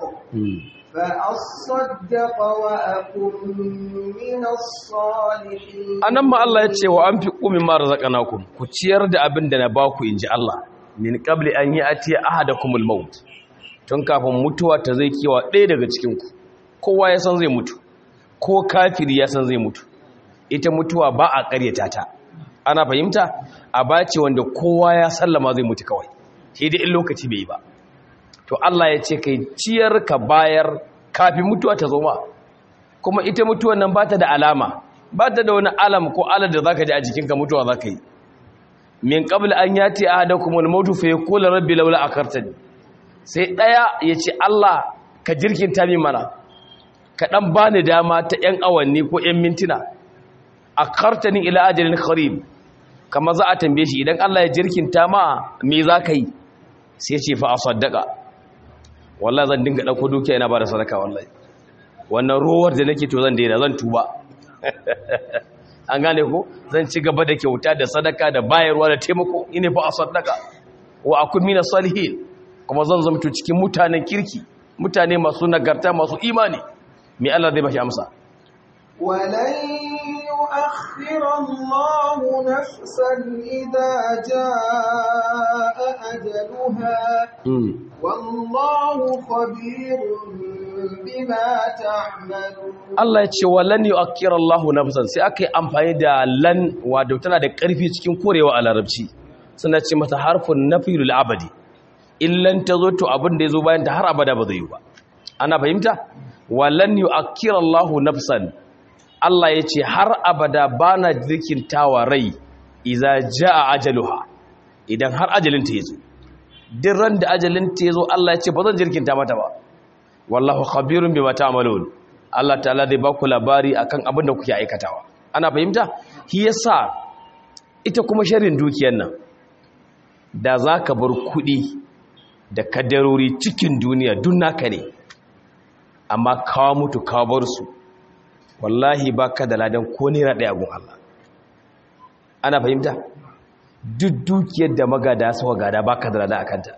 فأصدق وأكن من الصالحين anan ma Allah ya ce wa an fi ƙumin ma razaqnakum ku ciyar da abin da na baku inji Allah min qabli an ya'ti ahadakumul maut tun kafin mutuwa ta zai kiwa ɗaya daga cikin ku kowa ya san zai mutu ko kafiri ya san zai mutu ita mutuwa ba a ƙaryata ta ana fahimta a bace wanda kowa ya sallama zai mutu kawai sai dai in lokaci bai yi ba to Allah ya ce kai ciyar ka bayar kafin mutuwa ta zo ma kuma ita mutuwan nan ba ta da alama ba ta da wani alam ko alar da zaka ji a jikinka mutuwa zaka yi min qabl an yati ahadakum al-maut fa yaqulu rabbi laula akartani sai daya yace Allah ka jirkinta min mana ka dan bani dama ta yan awanni ko yan mintuna akartani ila ajalin qarib kama za a tambaye shi idan Allah ya jirkinta ma me zaka yi sai ce fa asaddaqa wallahi zan dinga dauko dukiya ina bada sadaka wallahi wannan rowar da nake to zan daina zan tuba an gane ko zan ci gaba da kyauta da sadaka da bayarwa da taimako ine fa asaddaqa wa akun minas salihin kuma zan zamto cikin mutanen kirki mutane masu nagarta masu imani me Allah zai bashi amsa ولن يؤخر الله نفسا إذا جاء أجلها والله خبير بما تعملون Allah ya ce wa lan yu'akkira Allahu nafsan sai aka yi amfani da lan wato tana da ƙarfi cikin korewa a larabci suna ce mata harfun nafiyul abadi illan tazo to abin da yazo bayan ta har abada ba zai yi ba ana fahimta wa lan yu'akkira Allahu nafsan Allah ya ce har abada bana zikintawa rai idza jaa ajaluha idan har ajalin ta yazo duk ran da ajalin ta yazo Allah ya ce ba zan jirkinta mata ba wallahu khabirun bima ta'malun Allah ta'ala zai baku labari akan abin da kuke aikatawa ana fahimta shi yasa ita kuma sharrin dukiyar nan da zaka bar kudi da kadarori cikin duniya duk naka ne amma kawo mutu kawo bar su wallahi baka da ladan ko naira daya gun Allah ana fahimta duk dukiyar da magada suka gada baka da ladan akanta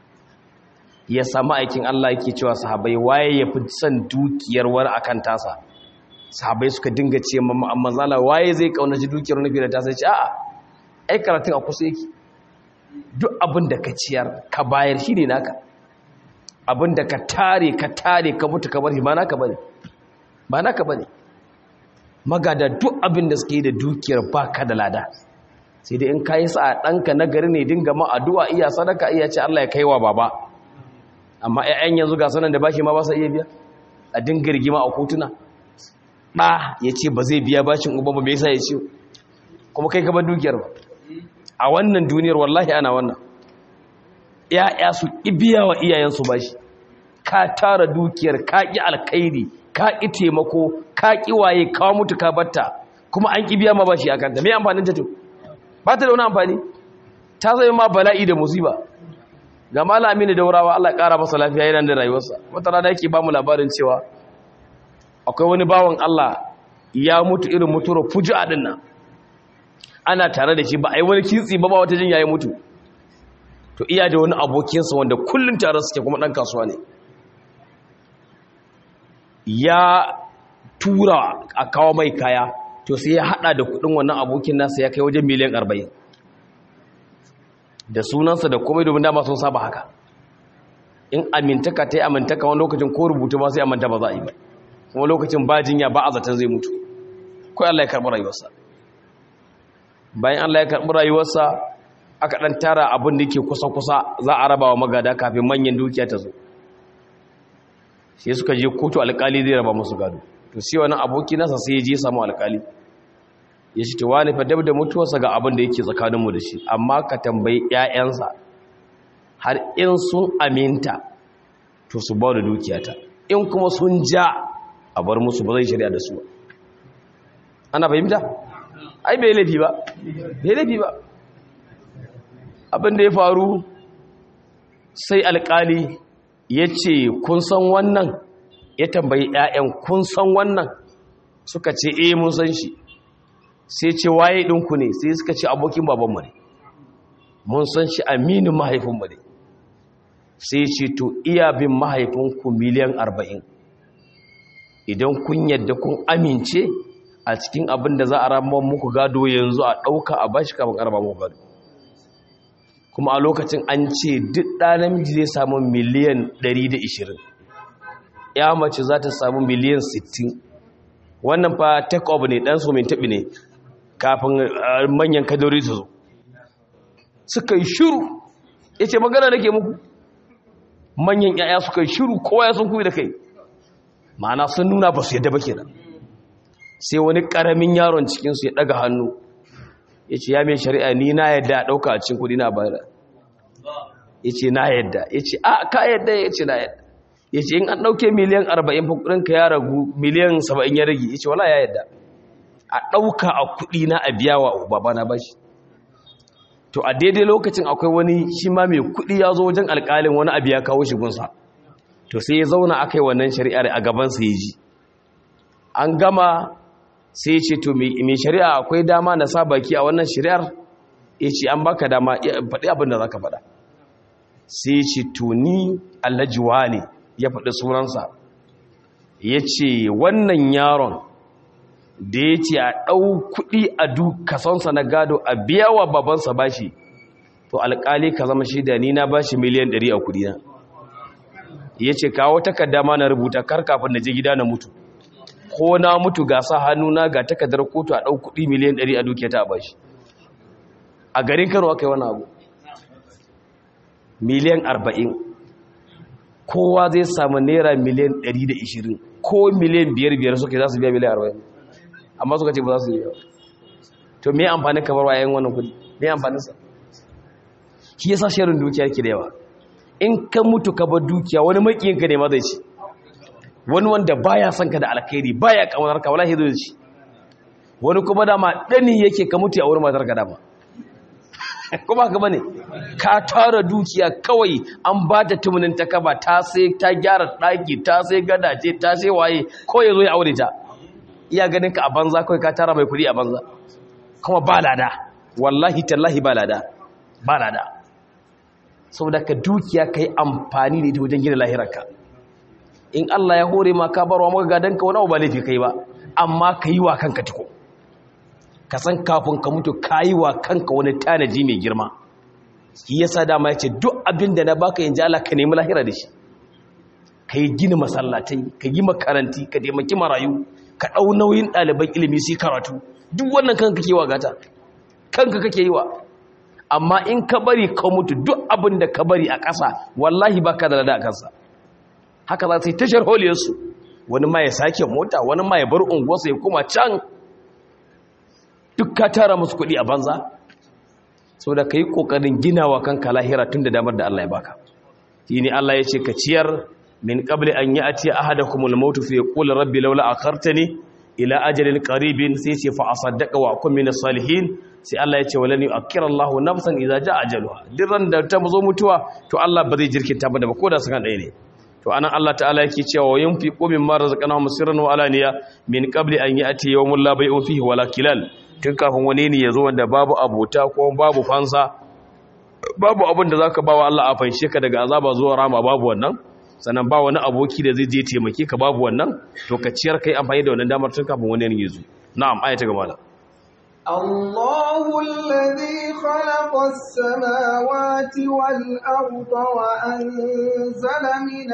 ya samu aikin Allah yake cewa sahabai waye ya fi son dukiyar wani akan tasa sahabai suka dinga ce amma zala waye zai kaunaci dukiyar wani fiye da tasa ce a'a ai karatun a kusa yake duk abin da ka ciyar ka bayar shi ne naka abin da ka tare ka tare ka mutu ka bari ba naka bane ba naka bane magada duk abin da suke yi da dukiyar baka da lada sai dai in kayi sa ɗanka na gari ne dinga ma addu'a iya sadaka iya ce Allah ya kaiwa baba amma ‘ya'yan yanzu ga sanan da bashi ma ba sa iya biya a dinga rigima a kotuna ɗa ya ce ba zai biya bashin uba ba mai sa ya ce kuma kai kaba dukiyar ba a wannan duniyar wallahi ana wannan ‘ya'ya su ibiya wa iyayensu bashi ka tara dukiyar ka ƙi alkairi ka ƙi taimako ka ƙi waye kawo mutu ka batta kuma an ƙi biya ma bashi a kanta mai amfanin ta to ba ta da wani amfani ta zai ma bala'i da musiba ga malami ne daurawa Allah ƙara masa lafiya yana da rayuwarsa wata rana yake ba mu labarin cewa akwai wani bawan Allah ya mutu irin mutuwar fuji'a din nan ana tare da shi ba a yi wani kitsi ba ba wata jin yayi mutu to iya da wani abokinsa wanda kullun tare suke kuma dan kasuwa ne ya tura a kawo mai kaya to sai ya hada da kudin wannan abokin nasa ya kai wajen miliyan 40 da sunansa da komai domin dama sun saba haka in amintaka ta yi amintaka wani lokacin ko rubutu ba sai amanta ba za a yi ba kuma lokacin ba jinya ba a zaton zai mutu kawai Allah ya karɓi rayuwarsa bayan Allah ya karɓi rayuwarsa aka ɗan tara abin da ke kusa-kusa za a raba wa magada kafin manyan dukiya ta zo sai suka je kotu alƙali zai raba musu gado to sai wani aboki nasa sai ya je samu alƙali ya ce ta wani fadab da mutuwarsa ga abin da yake tsakaninmu da shi amma ka tambayi 'ya'yansa har in sun aminta to su ba da dukiyata in kuma sun ja a bar musu ba zai shari'a da su ba ana fahimta ai bai laifi ba bai laifi ba abin da ya faru sai alkali ya ce kun san wannan ya tambayi 'ya'yan kun san wannan suka ce eh mun san shi sai ce waye ɗinku ne sai suka ce abokin babanmu ne mun san shi aminin mahaifinmu ne sai ce to iya bin mahaifinku miliyan arba'in idan kun yadda kun amince a cikin abin da za a ramar muku gado yanzu a ɗauka a bashi kafin arba muku gado kuma a lokacin an ce duk ɗanamiji zai samu miliyan 120 ya mace za ta samu miliyan 60 wannan fa take off ne ɗan somin taɓi ne kafin manyan kadori su zo suka yi shiru ya ce magana da ke muku manyan yaya suka yi shiru kowa ya sun kuyi da kai ma'ana sun nuna ba su yadda ba kenan sai wani ƙaramin yaron cikinsu ya ɗaga hannu ya ce ya mai shari'a ni na yadda a ɗauka a cikin kudi na bayar ya ce na yadda ya ce a ka yadda ya ce na yadda ya ce in an ɗauke miliyan arba'in ka ya ragu miliyan saba'in ya rage ya ce wala ya yadda a ɗauka a kuɗi na a biya wa babana ba shi to a daidai lokacin akwai wani shi ma mai kuɗi ya zo wajen alƙalin wani abu ya kawo shi gunsa to sai ya zauna aka yi wannan shari'ar a gabansa ya ji an gama sai ya ce to mai shari'a akwai dama na sa baki a wannan shari'ar ya ce an baka dama faɗi abin da za ka faɗa sai ya ce to ni allajiwa ne ya faɗi sunansa ya ce wannan yaron da ya ce a ɗau kuɗi a duk kasonsa na gado a biya wa babansa bashi to alƙali ka zama shi da ni na bashi miliyan ɗari a kuɗi na ya ce kawo takarda ma na rubuta kar kafin na je gida na mutu ko na mutu ga sa hannuna ga takardar kotu a ɗau kuɗi miliyan ɗari a dukiya ta bashi a garin karo aka yi wani abu miliyan arba'in kowa zai samu naira miliyan ɗari da ishirin ko miliyan biyar biyar suke za su biya miliyan arba'in amma suka ce ba za su yi yawa to me amfanin kamar wayayen wannan kudi me amfaninsa shi yasa shirin dukiya ke da yawa in ka mutu ka bar dukiya wani makiyinka ne ma zai ci wani wanda baya son ka da alkhairi baya kamar ka wallahi zai ci wani kuma dama dani yake ka mutu a wurin matar ka dama kuma haka bane ka tara dukiya kawai an ba ta tumunin ta kaba ta sai ta gyara daki ta sai gadaje ta sai waye ko ya zo ya aure ta iya ganin ka a banza kawai ka tara mai kudi a banza kuma ba lada wallahi tallahi ba lada ba lada saboda ka dukiya ka yi amfani da ita wajen gina lahirarka in Allah ya hore ma ka barwa maka gadon ka wani abu ba laifi kai ba amma ka yi wa kanka tiko ka san kafin ka mutu ka yi wa kanka wani tanaji mai girma shi yasa dama ya ce duk abin da na baka yanzu Allah ka nemi lahira da shi ka yi gina masallatai ka yi makaranti ka taimaki marayu ka ɗau nauyin ɗaliban ilimi sai karatu duk wannan kanka kake wa gata kanka kake yi wa amma in ka bari ka mutu duk abin da ka bari a ƙasa wallahi ba ka da lada a kansa haka za su yi tashar holiyarsu wani ma ya sake mota wani ma ya bar unguwarsa ya kuma can duk ka tara musu kuɗi a banza sau da ka yi ƙoƙarin ginawa kanka lahira tun da damar da Allah ya baka shi ne Allah ya ce ka ciyar min qabli an ya'ti ahadakumul maut fi yaqul rabbi laula akhartani ila ajalin qaribin sai ce fa asaddaqa wa akun minas salihin sai Allah ya ce walan yu'akkira Allahu nafsan idza jaa ajaluha dirran da ta zo mutuwa to Allah ba zai jirkinta ba da ko da sakan ɗaya ne to anan Allah ta'ala yake cewa yunfiqu mimma razaqnahum sirran wa alaniya min qabli an ya'ti yawmun la bay'un fihi wala kilal tun kafin wani ne ya zo wanda babu abota ko babu fansa babu abin da zaka bawa Allah a fanshe ka daga azaba zuwa rama babu wannan sannan ba wani aboki da zai je taimake ka babu wannan to ka ciyar kai amfani da wannan damar tun kafin wani ne ya zo na'am ayata gaba da الله الذي خلق السماوات والأرض وأنزل من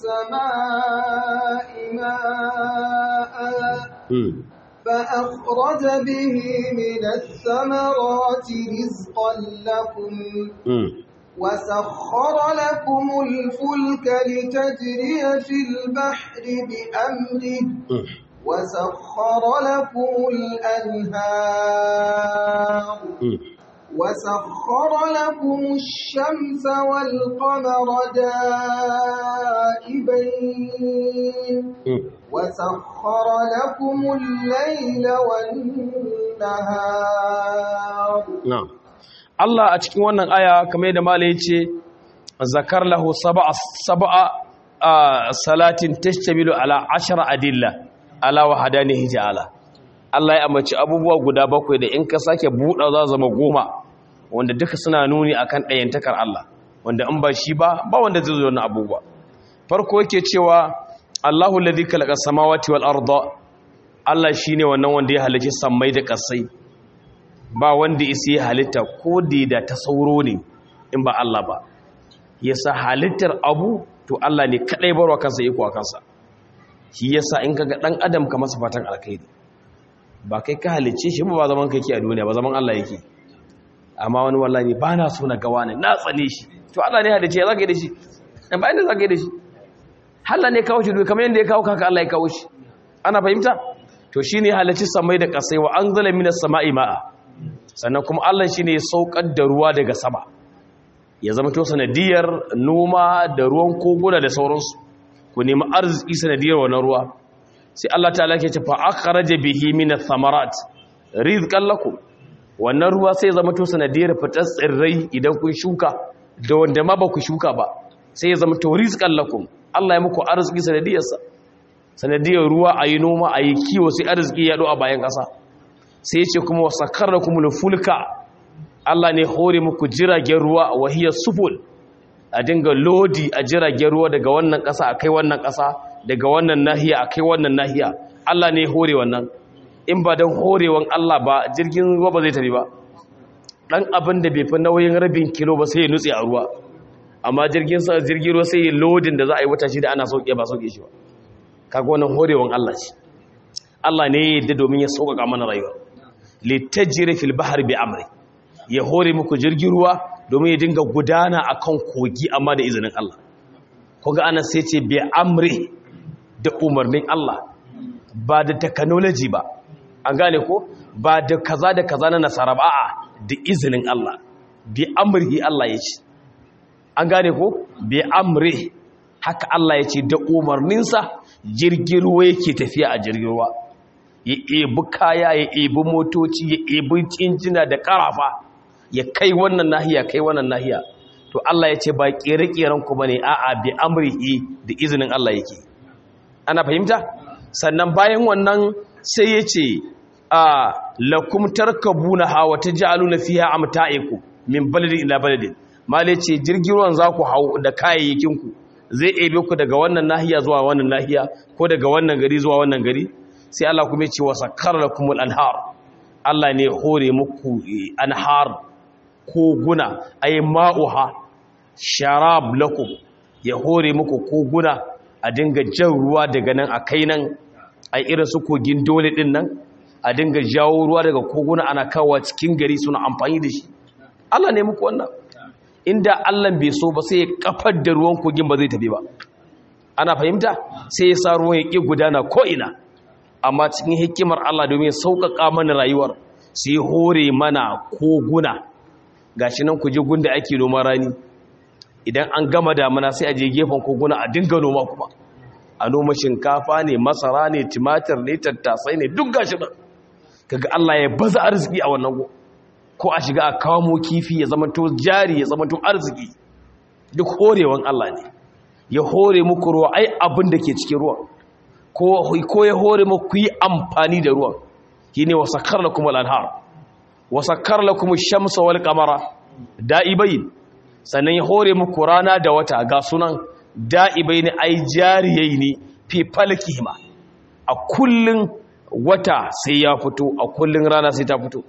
السماء ماء فأخرج به من الثمرات رزقا لكم وسخر لكم الفلك لتجري في البحر بأمره وسخر لكم الأنهار وسخر لكم الشمس والقمر دائبين وسخر لكم الليل والنهار na'am Allah a cikin wannan aya kamar yadda malai yace zakar lahu sab'a sab'a salatin tashtamilu ala ashara adilla ala wahadanihi ta'ala Allah ya amince abubuwa guda bakwai da in ka sake buɗa za zama goma wanda duka suna nuni akan ɗayantakar Allah wanda in ba shi ba ba wanda zai zo wannan abubuwa farko yake cewa Allahu alladhi khalaqa samawati wal arda Allah shine wannan wanda ya halicci sammai da ƙasai ba wanda isi ya halitta ko da ta sauro ne in ba Allah ba yasa halittar abu to Allah ne kadai barwa kansa iko a kansa shi yasa in kaga dan adam ka masa fatan alkhairi ba kai ka halicce shi ba zaman kai ke a duniya ba zaman Allah yake amma wani wallahi ba na so na gawa ne na tsane shi to Allah ne halicce ya zaka yi da shi dan ba inda zaka yi da shi Allah ne kawo shi duk kamar yanda ya kawo kaka Allah ya kawo shi ana fahimta to shine halicci samai da kasai wa anzala minas sama'i ma'a sannan kuma Allah shi ne ya saukar da ruwa daga sama ya zama to sanadiyar noma da ruwan koguna da sauransu ku nemi arziki sanadiyar wannan ruwa sai Allah ta ke ce fa akhraja bihi min ath-thamarat rizqan lakum wannan ruwa sai ya zama to sanadiyar fitar tsirrai idan kun shuka da wanda ma ba ku shuka ba sai ya zama to rizqan lakum Allah ya muku arziki sanadiyarsa sanadiyar ruwa ayi noma ayi kiwo sai arziki ya do a bayan ƙasa sai ce kuma wa sakarrakumul fulka Allah ne hore muku jiragen ruwa wa hiya suful a dinga lodi a jiragen ruwa daga wannan ƙasa akai wannan ƙasa daga wannan nahiya akai wannan nahiya Allah ne hore wannan in ba don horewan Allah ba jirgin ruwa ba zai tafi ba dan abin da bai fi nauyin rabin kilo ba sai ya nutse a ruwa amma jirgin sa jirgin ruwa sai ya lodin da za a yi wata shida ana sauke ba sauke shi ba kaga wannan horewan Allah ce Allah ne ya yadda domin ya sauƙaƙa mana rayuwa litajri fil bahri bi amri ya hore muku jirgin ruwa domin ya dinga gudana akan kogi amma da izinin Allah kuga ana sai ce bi amri da umarnin Allah ba da technology ba an gane ko ba da kaza da kaza na nasara ba a'a da izinin Allah bi amrihi Allah ya ce an gane ko bi amri haka Allah ya ce da umarninsa jirgin ruwa yake tafiya a jirgin ruwa ya ebi kaya ya ebi motoci ya ebi injina da karafa ya kai wannan nahiya kai wannan nahiya to Allah ya ce ba kere-keren ku bane a'a bi amrihi da izinin Allah yake ana fahimta sannan bayan wannan sai ya ce a lakum tarkabuna hawa taj'aluna fiha amta'ikum min baladin ila baladin male ce jirgin ruwan za ku hau da kayayyakin ku zai ebe ku daga wannan nahiya zuwa wannan nahiya ko daga wannan gari zuwa wannan gari sai Allah kuma ya ce wa sakkara lakumul anhar Allah ne hore muku anhar koguna ay ma'uha sharab lakum ya hore muku koguna a dinga jan ruwa daga nan a kai nan a irin su kogin dole din nan a dinga jawo ruwa daga koguna ana kawo cikin gari suna amfani da shi Allah ne muku wannan inda Allah bai so ba sai ya kafar da ruwan kogin ba zai tafi ba ana fahimta sai ya sa ruwan ya ƙi gudana ko ina amma cikin hikimar Allah domin sauƙaƙa mana rayuwar sai hore mana koguna gashi nan ku je gunda ake noman rani idan an gama damuna sai a je gefen koguna a dinga noma kuma a noma shinkafa ne masara ne timatir ne tattasai ne duk gashi nan kaga Allah ya baza arziki a wannan go ko a shiga a kamo kifi ya zama to jari ya zama to arziki duk horewan Allah ne ya hore muku ruwa ai abin da ke cikin ruwa ko ya hore muku yi amfani da ruwan shine wasakkar lakum al-anhar wasakkar lakum ash-shamsa wal qamara da'ibain sannan ya hore muku rana da wata ga sunan da'ibain ai jariyaini fi falkihima a kullun wata sai ya fito a kullun rana sai ta fito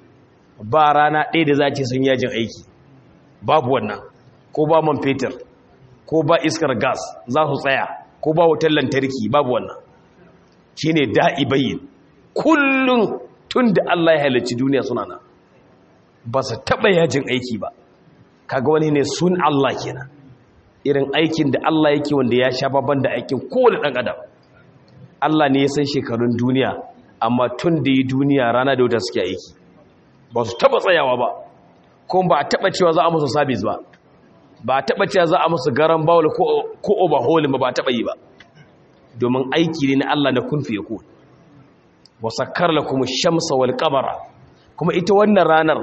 ba rana ɗaya da za ce sun yajin aiki babu wannan ko ba man fetur ko ba iskar gas za su tsaya ko ba wutar lantarki babu wannan shi ne da'ibayin kullum tun da Allah ya halarci duniya suna nan ba su taɓa yajin aiki ba kaga wani ne sun Allah kenan irin aikin da Allah yake wanda ya sha babban da aikin kowane ɗan adam Allah ne ya san shekarun duniya amma tun da yi duniya rana da wuta suke aiki ba su taɓa tsayawa ba kuma ba a taɓa cewa za a musu sabis ba ba a taɓa cewa za a musu garan bawul ko overhauling ba ba a taɓa yi ba domin aiki ne na Allah na kun fiye kun wasakkar la kuma shamsa wal kamara kuma ita wannan ranar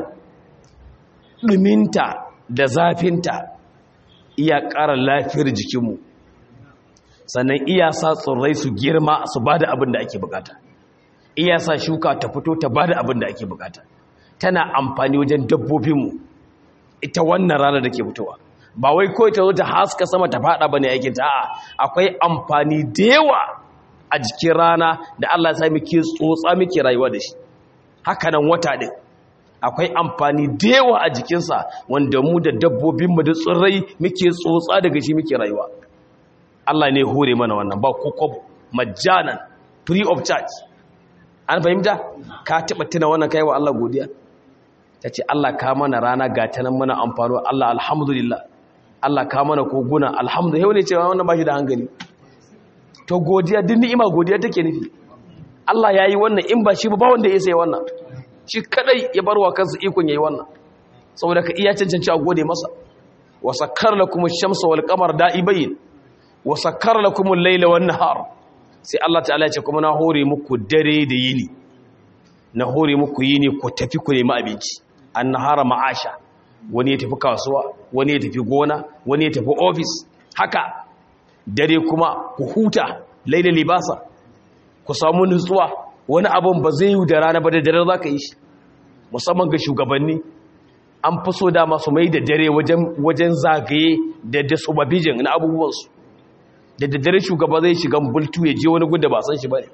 ɗuminta da zafinta iya ƙara lafiyar jikinmu sannan iya sa tsirrai su girma su ba da abin da ake bukata iya sa shuka ta fito ta ba da abin da ake bukata tana amfani wajen dabbobinmu ita wannan ranar da ke fitowa ba wai kawai ta zo ta haska sama ta fada bane aikin ta a'a akwai amfani da yawa a jikin rana da Allah ya sa muke tsotsa muke rayuwa da shi haka nan wata din akwai amfani da yawa a jikinsa wanda mu da dabbobin mu da tsirrai muke tsotsa daga shi muke rayuwa Allah ne hore mana wannan ba kokobo majanan free of charge an fahimta ka taba tuna wannan kai wa Allah godiya tace Allah ka mana rana ga ta nan muna amfano Allah alhamdulillah Allah ka mana koguna alhamdulillah yau ne cewa wannan bashi da hankali to godiya din ni'ima godiya take nufi Allah yayi wannan in ba shi ba ba wanda ya sai wannan shi kadai ya barwa kansa ikon yayi wannan saboda ka iya cancanci a gode masa wa sakkar lakum ash-shamsa wal qamar da'ibain wa sakkar lakum al-layla wan nahar sai Allah ta'ala ya ce kuma na hore muku dare da yini na hore muku yini ku tafi ku nemi abinci an-nahara ma'asha wani ya tafi kasuwa wani ya tafi gona wani ya tafi ofis haka dare kuma ku huta laila libasa ku samu nutsuwa wani abun ba zai yi da rana ba da dare za ka yi shi musamman ga shugabanni an fi so dama su mai da dare wajen zagaye da da subabijin na abubuwansu da daddare shugaba zai shiga bultu ya je wani gunda ba san shi ba ne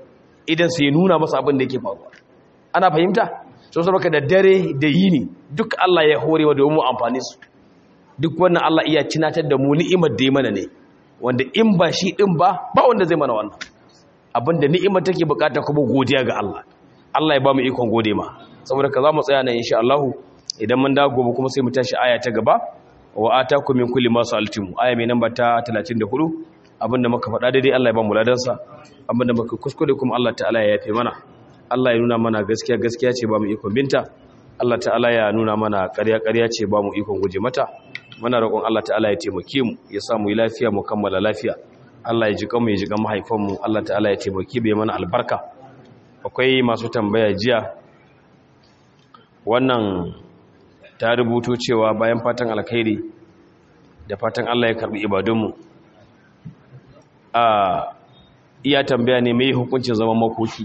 idan su ya nuna masa abin da yake faruwa ana fahimta so saboda da dare da yini duk Allah ya horewa domin mu amfani su duk wannan Allah iya cinatar da mu ni'imar da ya mana ne wanda in ba shi din ba ba wanda zai mana wannan abinda ni'imar take bukata kuma godiya ga Allah Allah ya ba mu ikon gode ma saboda ka za mu tsaya nan insha Allah idan mun dawo gobe kuma sai mu tashi aya ta gaba wa atakum min kulli ma sa'altum aya mai namba ta 34 abinda muka faɗa daidai Allah ya ba mu ladansa abinda muka kuskure kuma Allah ta'ala ya yafe mana Allah ya nuna mana gaskiya gaskiya ce ba mu ikon binta Allah ta'ala ya nuna mana ƙarya ƙarya ce ba mu ikon guje mata muna roƙon Allah ta'ala ya taimake mu ya sa mu yi lafiya mu kammala lafiya Allah ya ji kanmu ya ji kan mahaifan mu Allah ta'ala ya taimake bai mana albarka akwai masu tambaya jiya wannan ta rubuto cewa bayan fatan alkhairi da fatan Allah ya karbi ibadunmu a iya tambaya ne mai hukuncin zaman makoki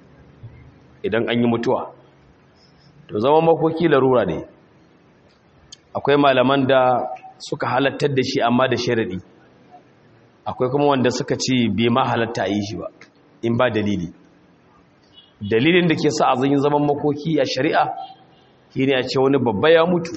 idan an yi mutuwa to zaman makoki larura ne akwai malaman da suka halattar da shi amma da sharadi akwai kuma wanda suka ce bai ma halatta a yi shi ba in ba dalili dalilin da ke sa a zan zaman makoki a shari'a shi ne a ce wani babba ya mutu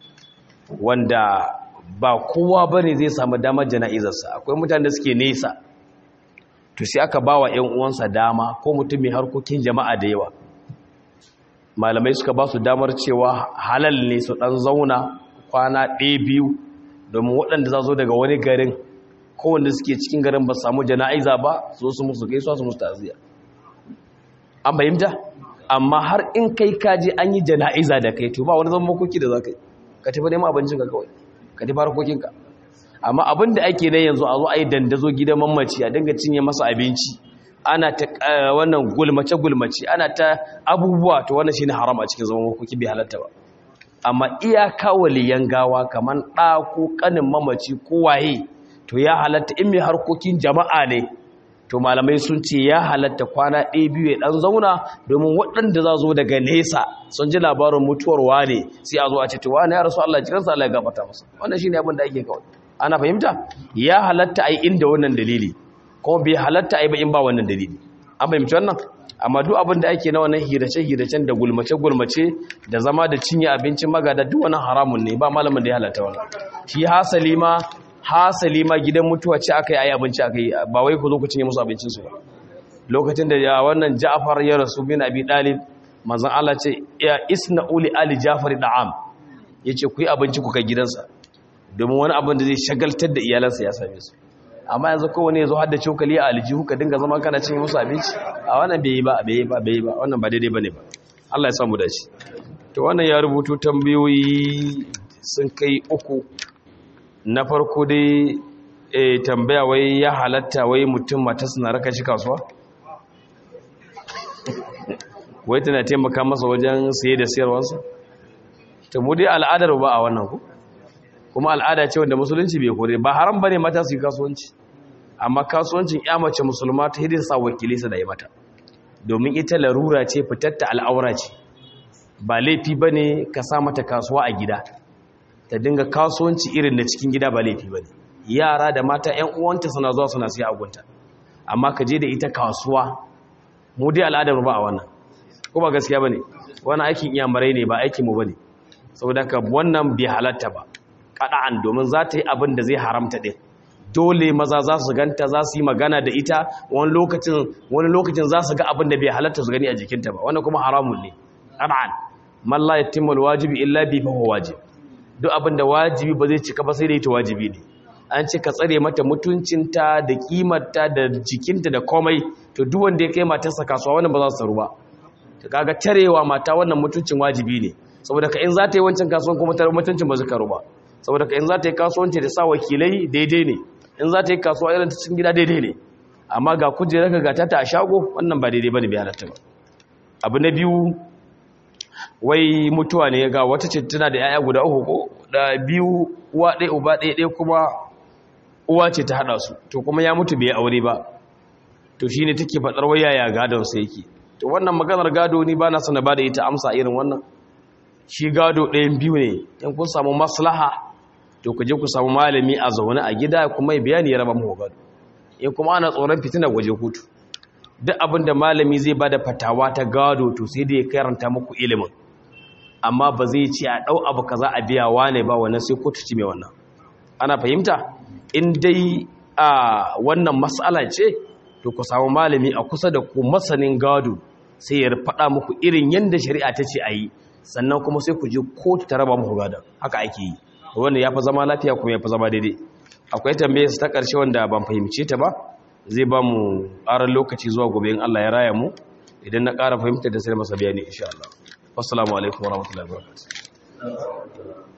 wanda ba kowa ba ne zai samu damar jana'izarsa akwai mutane da suke nesa to sai aka ba wa 'yan uwansa dama ko mutum mai harkokin jama'a da yawa malamai suka ba su damar cewa halal ne su ɗan zauna kwana ɗaya biyu domin waɗanda za zo daga wani garin kowanda suke cikin garin ba samu jana'iza ba zo su musu gaisuwa su musu taziya an fahimta amma har in kai kaji an yi jana'iza da kai to ba wani zama makoki da za ka yi ka tafi neman abincinka kawai ka tafi harkokinka amma abin da ake na yanzu a zo a yi dandazo gidan mamaci a dinga cinye masa abinci ana ta wannan gulmace-gulmace ana ta abubuwa to wannan shine haram a cikin zaman makoki bai halatta ba amma iyaka waliyan gawa kamar ɗa ko ƙanin mamaci ko waye to ya halatta in mai harkokin jama'a ne to malamai sun ce ya halatta kwana ɗaya biyu ya ɗan zauna domin waɗanda za zo daga nesa sun ji labarin mutuwar wane sai a zo a ce to wane ya rasu Allah jiransa Allah ya gabata masa wannan shine abin da ake kawai ana fahimta ya halatta a yi inda wannan dalili kuma bai halatta a yi ba in ba wannan dalili an fahimci wannan amma duk abin da ake na wannan hirace-hiracen da gulmace-gulmace da zama da cinye abincin magada duk wannan haramun ne ba malamin da ya halatta wannan shi hasali ma hasali ma gidan mutuwa ce aka yi ayi abinci aka yi ba wai ku zo ku cinye musu abincinsu ba lokacin da ya wannan ja'far ya rasu bin abi dalib manzon Allah ce ya isna uli ali ja'far da'am yace ku yi abinci ku kai gidansa domin wani abin da zai shagaltar da iyalansa ya same su amma yanzu kowane yazo har da cokali a aljihu ka dinga zama kana cinye musu abinci a wannan bai yi ba bai yi ba bai yi ba wannan ba daidai bane ba Allah ya samu dace to wannan ya rubuto tambayoyi sun kai uku na farko dai e, tambaya wai ya halatta wai mutum matarsa na raka shi kasuwa wai tana taimaka masa wajen saye da sayarwarsa ta mu dai al'adar ba a wannan ku kuma al'ada ce wanda musulunci bai kore ba haram bane mata su yi kasuwanci amma kasuwancin ya mace musulma ta hidin sa wakili su da yi mata domin ita larura ce fitar ta al'aura ce ba laifi bane ka sa mata kasuwa a gida ta dinga kasuwanci irin da cikin gida ba laifi ba ne yara da mata 'yan uwanta suna zuwa suna siya agunta amma ka je da ita kasuwa mu dai al'adar ba a wannan ko ba gaskiya ba ne wani aikin iyamarai ne ba aikinmu ba ne saboda ka wannan bai halatta ba kaɗa'an domin za ta yi abin da zai haramta ɗin dole maza za su ganta za su yi magana da ita wani lokacin wani lokacin za su ga abin da bai halatta su gani a jikinta ba wannan kuma haramun ne ƙana'an man la yatimmu alwajibi illa bi fa huwa wajib duk abin da wajibi ba zai cika ba sai da ita wajibi ne an ce ka tsare mata mutuncinta da kimarta da jikinta da komai to duk wanda ya kai matarsa kasuwa wannan ba za su taru ba ta kaga tarewa mata wannan mutuncin wajibi ne saboda ka in za ta yi wancan kasuwan kuma tarar mutuncin ba zai karu ba saboda ka in za ta yi kasuwanci da sa wakilai daidai ne in za ta yi kasuwa irin ta cikin gida daidai ne amma ga kujerar ka gata ta a shago wannan ba daidai bane bai halatta ba abu na biyu wai mutuwa ne ga wata ce tana da yaya guda uku ko da biyu uwa ɗaya uba ɗaya ɗaya kuma uwa ce ta haɗa su to kuma ya mutu bai aure ba to shine take faɗar wai yaya gadon sa yake to wannan maganar gado ni ba na sana ba da ita amsa irin wannan shi gado ɗayan biyu ne in kun samu maslaha to ku je ku samu malami a zaune a gida kuma ya bayani ya raba mu gado in kuma ana tsoron fitina waje kotu duk abin da malami zai ba da fatawa ta gado to sai da ya karanta muku ilimin amma ba zai ce a ɗau abu kaza a biya wane ba wannan sai kotu ci mai wannan ana fahimta in dai a wannan matsala ce to ku samu malami a kusa da ku masanin gado sai ya faɗa muku irin yadda shari'a ta ce a yi sannan kuma sai ku je kotu ta raba muku gadon haka ake yi wanda ya fi zama lafiya kuma ya fi zama daidai akwai tambayar ta ƙarshe wanda ban fahimce ta ba zai ba mu ƙarar lokaci zuwa gobe in Allah ya raya mu idan na ƙara fahimta da sai masa bayani insha Allah wassalamu alaikum warahmatullahi wabarakatuh